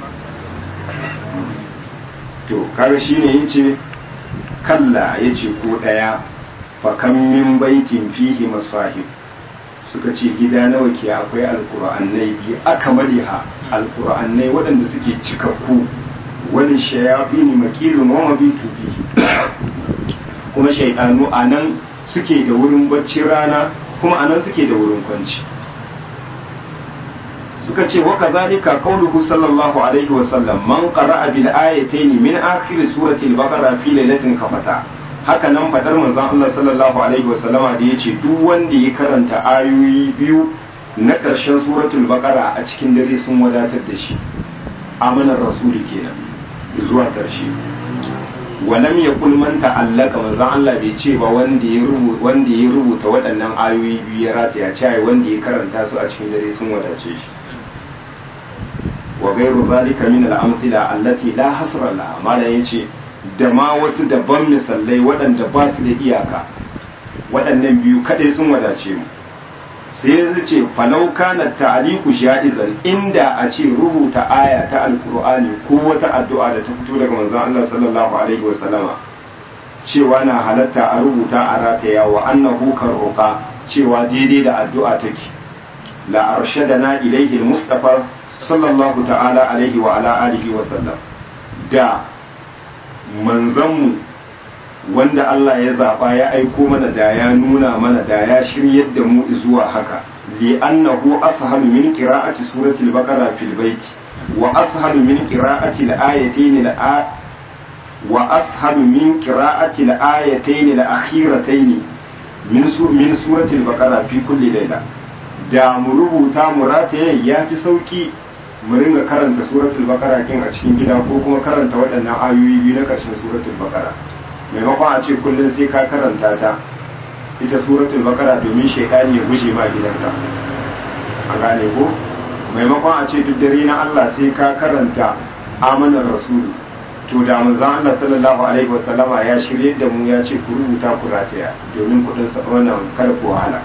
to kaga shine yace kalla yace ko daya fa kam min baitin fihi masahib suka ce gida nawa ke akwai alqur'anai bi akmaliha alqur'anai waɗanda suke cikakku wani shayafini makilun wa mabitu fihi kuma shaydanu anan suke da wurin bacci rana kuma anan suke da wurin kwanci suka ce wa kadhalika qawluhu sallallahu alaihi wa sallam man qara'a bil ayatayn min akhir surati al-baqara fi lailatin kafata haka nan fadar manzon Allah sallallahu alaihi wa sallama da yace duk wanda ya karanta ayoyi biyu na karshen suratul baqara a cikin dare sun wadatar da shi amanar rasuli kenan zuwa karshe walam yakul man ta'allaka manzon Allah bai ce ba wanda ya rubuta wanda ya rubuta waɗannan ayoyi biyu ya rataya ce wanda ya karanta su a cikin dare sun wadace shi wa gairu zalika min al-amthila allati la hasra laha mala yace da ma wasu daban misalai waɗanda ba su da iyaka waɗannan biyu kadai sun wadace mu sai yanzu ce falau kana ta'liqu sha'izan inda a ce rubuta aya ta alqur'ani ko wata addu'a da ta fito daga manzon Allah sallallahu alaihi wa sallama cewa na halatta a rubuta a rataya wa annahu karruqa cewa daidai da addu'a take la arshadana ilayhi al-mustafa sallallahu ta'ala alaihi wa ala alihi wa sallam da manzanmu wanda Allah ya zaba ya aiko mana da ya nuna mana da ya shiryar da mu zuwa haka li annahu ashalu min qira'ati surati al-baqara fil bait wa ashalu min qira'ati al-ayatayn al wa ashalu min qira'ati al-ayatayn al-akhiratayn min min surati al-baqara fi kulli layla da mu rubuta mu rataye ya fi sauki mu ringa karanta suratul bakara kin a cikin gida ko kuma karanta waɗannan ayoyi biyu na ƙarshen suratul bakara maimakon a ce kullum sai ka karanta ta ita suratul bakara domin shaidani ya guje ma gidanka a gane ko maimakon a ce duk dare na Allah sai ka karanta amanar rasulu to da manzon Allah sallallahu alaihi wasallama ya shirye da mu ya ce ku rubuta ku rataya domin kuɗin wannan kada ku wahala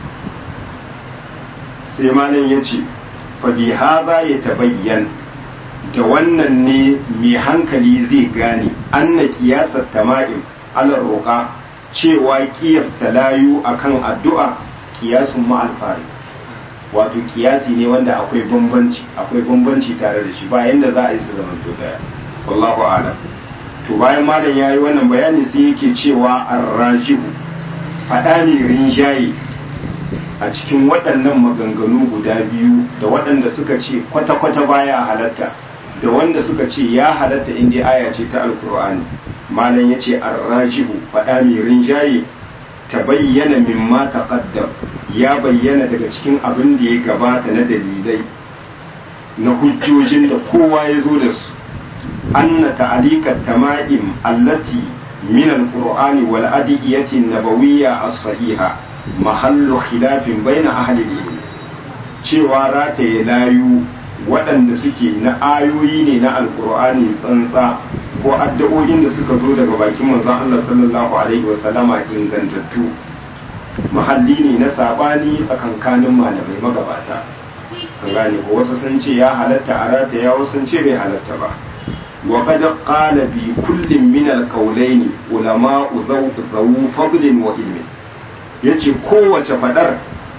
sai malam ya ce fabi haza ya tabayyan da wannan ne mai hankali zai gane anna kiyasar tama'im alar roƙa cewa kiyasta layu akan addu'a kiyasun ma'alfari wato kiyasi ne wanda akwai bambanci akwai bambanci tare da shi ba yanda za a yi su zaman to daya wallahu a'lam to bayan malam yayi wannan bayani sai yake cewa arrajihu fada ne rinjaye a cikin waɗannan maganganu guda biyu da waɗanda suka ce kwata-kwata baya halatta da wanda suka ce ya halatta inda aya ce ta alkur'ani malam ya ce arrajihu faɗa mai rinjaye ta bayyana min ma taqaddam ya bayyana daga cikin abin da ya gabata na dalilai na hujjojin da kowa ya zo da su anna ta'alikat tama'im allati min alqur'ani wal adiyati nabawiyya as-sahiha mahallu khilafin baina ahli ilmi cewa rataye layu waɗanda suke na ayoyi ne na alkur'ani tsantsa ko addu'o'in da suka zo daga bakin manzon Allah sallallahu alaihi wasallama ingantattu mahalli ne na sabani tsakankanin malamai magabata an gane ko wasu sun ce ya halatta a rataya wasu sun ce bai halatta ba wa qad qala bi kullin min al-qawlayn ulama zawu fadlin wa ilmin yace kowace fadar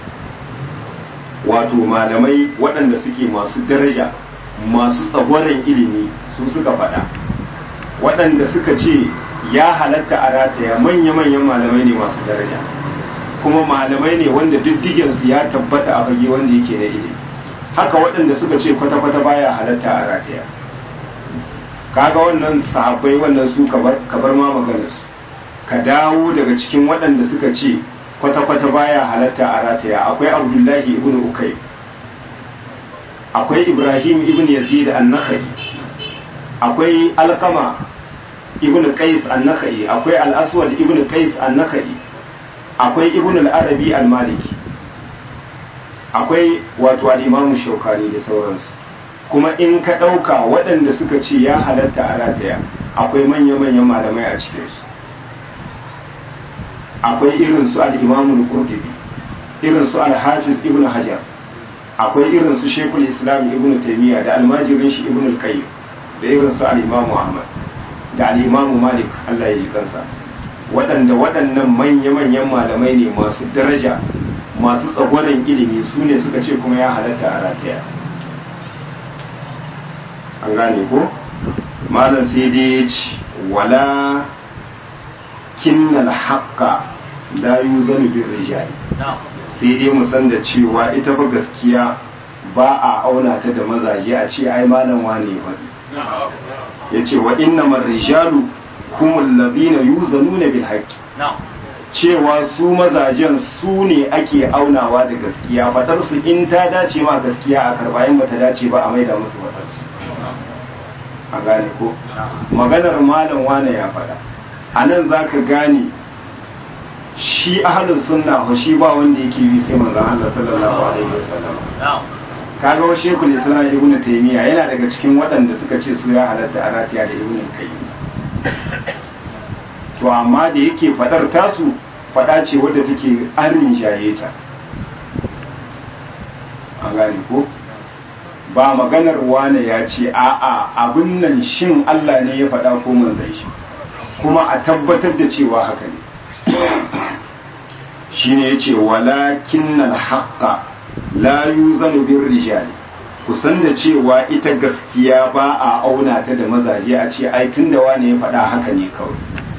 wato malamai waɗanda suke masu daraja masu tsagwaron ilimi su suka faɗa waɗanda suka ce ya halatta a rataya manya-manyan malamai ne masu daraja kuma malamai ne wanda diddigensu ya tabbata a fage wanda yake na ilimi haka waɗanda suka ce kwata-kwata baya halatta a rataya kaga wannan sahabbai wannan su kabar ma maganarsu ka dawo daga cikin waɗanda suka ce kwata-kwata baya halatta a rataya akwai abdullahi ibn ukai akwai ibrahim ibn yazid an-nakhai akwai alkama ibn qais an-nakhai akwai al-aswad ibn qais an-nakhai akwai ibn al-arabi al-maliki akwai wato al-imam shaukani da sauransu kuma in ka ɗauka waɗanda suka ce ya halatta a rataya akwai manya-manyan malamai a cikinsu akwai irin su al-imam al-qurtubi irin su al-hafiz ibn hajar akwai irin su shekul islam ibn taimiyya da almajirin shi ibn al-qayyim da irin su al-imam ahmad da al-imam malik Allah ya ji kansa waɗanda waɗannan manya-manyan malamai ne masu daraja masu tsagwaron ilimi su ne suka ce kuma ya halatta a rataya an gane ko malam sai dai ya ci wala kinnal haqqa la yuzanu bir rijali sai dai mu san da cewa ita fa gaskiya ba a auna ta da mazaje a ce ai malam wane ya faɗi ya ce wa innamar rijalu humul ladina yuzanuna bil haqqi cewa su mazajen su ne ake aunawa da gaskiya fadar su in ta dace ma gaskiya a karba in bata dace ba a maida musu fadar su a gane ko maganar malam wane ya faɗa a nan za ka gane shi ahalin sunna ko shi ba wanda yake yi sai manzon Allah sallallahu alaihi wasallam kaga wa shekul islam ibnu taymiya yana daga cikin waɗanda suka ce su ya halatta a ratiya da ibnu qayyim to amma da yake fadar tasu fada ce wadda take arin jaye ta an gane ko ba maganar wane ya ce a'a abin nan shin Allah ne ya faɗa ko manzon shi kuma a tabbatar da cewa haka ne shine yace walakinnal haqqa la yuzanu bir rijali kusan da cewa ita gaskiya ba a auna ta da mazaje a ce ai tunda wane ya faɗa haka ne kawai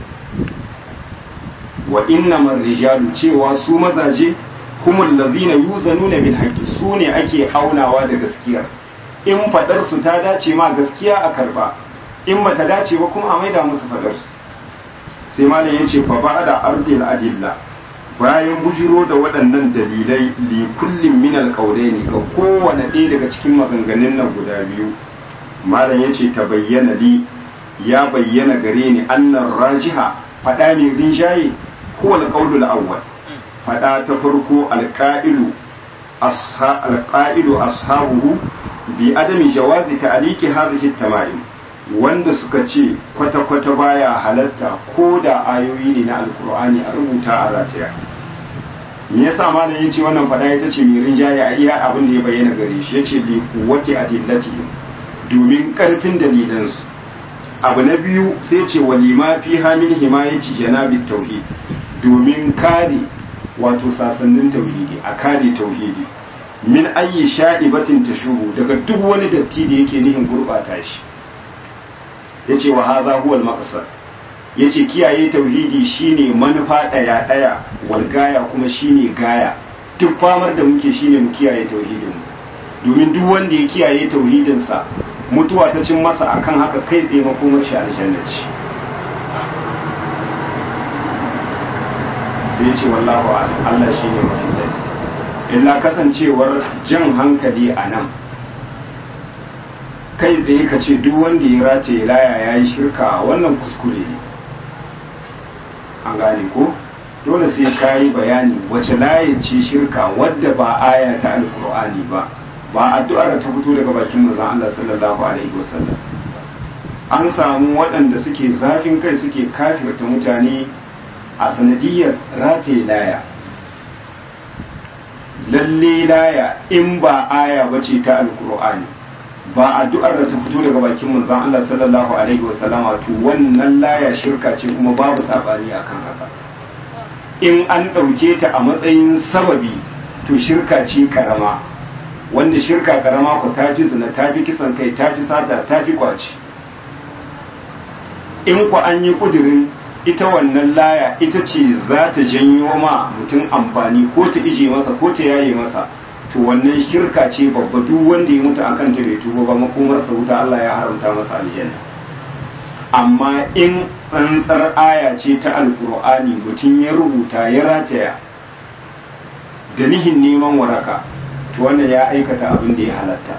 wa innamar rijalu cewa su mazaje humul ladina yuzanuna bil haqqi su ne ake aunawa da gaskiyar in fadar su ta dace ma gaskiya a karba in bata dace ba kuma a maida musu fadar su sai malam yace fa ba'da ardil adilla bayan bujiro da waɗannan dalilai li kullin min alqawlaini ga kowane ɗaya daga cikin maganganun nan guda biyu malam yace ta bayyana li ya bayyana gare ni annar rajiha fada mai rinjaye ko alqawlul awwal fada ta farko alqa'ilu asha alqa'ilu ashabuhu bi adami jawazi ta'liqi hadhihi tamaim wanda suka ce kwata-kwata baya halatta ko da ayoyi ne na alkur'ani a rubuta a rataya me yasa malam yace wannan fada ita ce mai rinjaye a iya abin da ya bayyana gare shi yace li quwwati adillatihim domin karfin dalilansu abu na biyu sai ce walima fi hamin himayati janabi tauhid domin kare wato sasannin tauhidi a kare tauhidi min ayi sha'ibatin tashubu daga duk wani datti da yake nihin gurbata shi yace wa hadha huwa al-maqsad yace kiyaye tauhidi shine manufa daya daya wal gaya kuma shine gaya duk famar da muke shine mu kiyaye tauhidin domin duk wanda ya kiyaye tauhidin sa mutuwa ta cin masa akan haka kai tsaye makomar shi aljanna ce sai yace wallahu a'lam Allah shine mafi sani illa kasancewar jan hankali a nan kai tsaye ka ce duk wanda ya race laya ya yi shirka wannan kuskure ne an gane ko dole sai ka yi bayani wace laye ce shirka wadda ba aya ta alkur'ani ba ba addu'ar ta fito daga bakin manzon Allah sallallahu alaihi wasallam an samu waɗanda suke zafin kai suke kafirta mutane a sanadiyar rataye laya lalle laya in ba aya ba ce ta alkur'ani ba addu'ar da ta fito daga bakin manzon Allah sallallahu alaihi wasallama to wannan laya shirka ce kuma babu sabani akan haka in an ɗauke ta a matsayin sababi to shirka ce karama wanda shirka karama ku ta fi zina ta fi kisan kai ta fi sata ta fi kwaci in ku an yi kudirin ita wannan laya ita ce za ta janyo ma mutum amfani ko ta ije masa ko ta yaye masa to wannan shirka ce babba duk wanda ya mutu akan ta bai tuba ba makomarsa wuta Allah ya haramta masa aljanna amma in tsantsar aya ce ta alkur'ani mutum ya rubuta ya rataya da nihin neman waraka to wannan ya aikata abin da ya halatta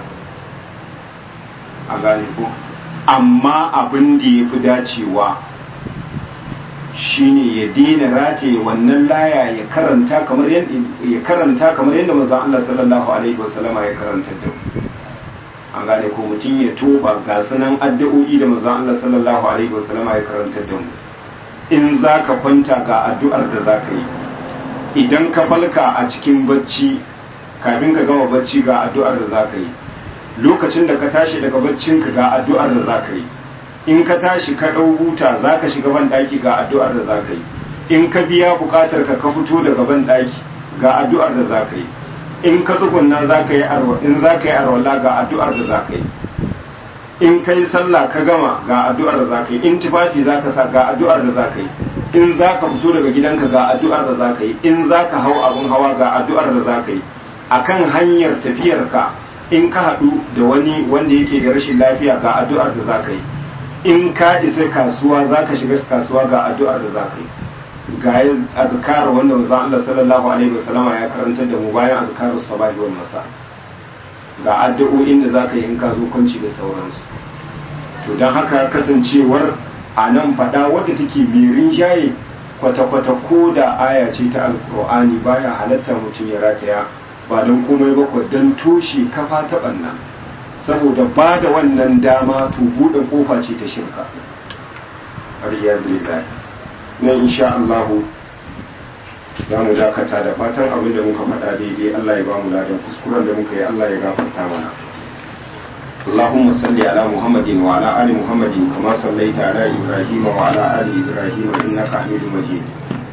a gane ko amma abin da ya fi dacewa shine ya daina rataye wannan laya ya karanta kamar yadda ya karanta kamar yadda manzon Allah sallallahu alaihi wasallama ya karanta da an gane ko mutum ya toba ga sunan addu'o'i da manzon Allah sallallahu alaihi wasallama ya karanta da mu in zaka kwanta ga addu'ar da zaka yi idan ka falka a cikin bacci kafin ka gama bacci ga addu'ar da zaka yi lokacin da ka tashi daga baccinka ga addu'ar da zaka yi in ka tashi ka ɗau huta za ka shiga ban ɗaki ga addu'ar da za ka yi in ka biya buƙatar ka ka fito daga ban ɗaki ga addu'ar da za ka yi in ka tsugunna za ka yi in za ka yi arwala ga addu'ar da za ka yi in ka yi sallah ka gama ga addu'ar da za ka yi in tufafi za ka sa ga addu'ar da za ka yi in za ka fito daga gidanka ga addu'ar da za ka yi in za ka hau abin hawa ga addu'ar da za ka yi akan hanyar tafiyarka in ka haɗu da wani wanda yake da rashin lafiya ga addu'ar da za ka yi in ka isa kasuwa za ka shiga kasuwa ga addu'ar da za ka yi ga yin azkar wanda manzon Allah sallallahu alaihi wasallama ya karantar da mu bayan azkarus sabahi wal masa ga addu'o'in da za ka yi in ka zo kwanci da sauransu to don haka kasancewar a nan faɗa wadda take mirin jaye kwata-kwata ko da aya ce ta alkur'ani baya halatta mutum ya rataya ba don komai ba don toshe kafa ta ɓanna saboda ba da wannan dama to buɗe kofa ce ta shirka alhamdulillah na insha Allah za mu dakata da fatan abin da muka faɗa daidai Allah ya ba mu ladan kuskuren da muka yi Allah ya gafarta mana اللهم صل على محمد وعلى آل محمد كما صليت على إبراهيم وعلى آل إبراهيم إنك حميد مجيد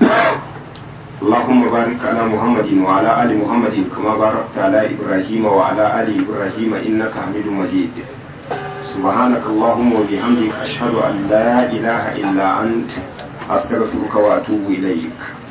اللهم بارك على محمد وعلى آل محمد كما باركت على إبراهيم وعلى آل إبراهيم إنك حميد مجيد سبحانك اللهم وبحمدك أشهد أن لا إله إلا أنت أستغفرك وأتوب إليك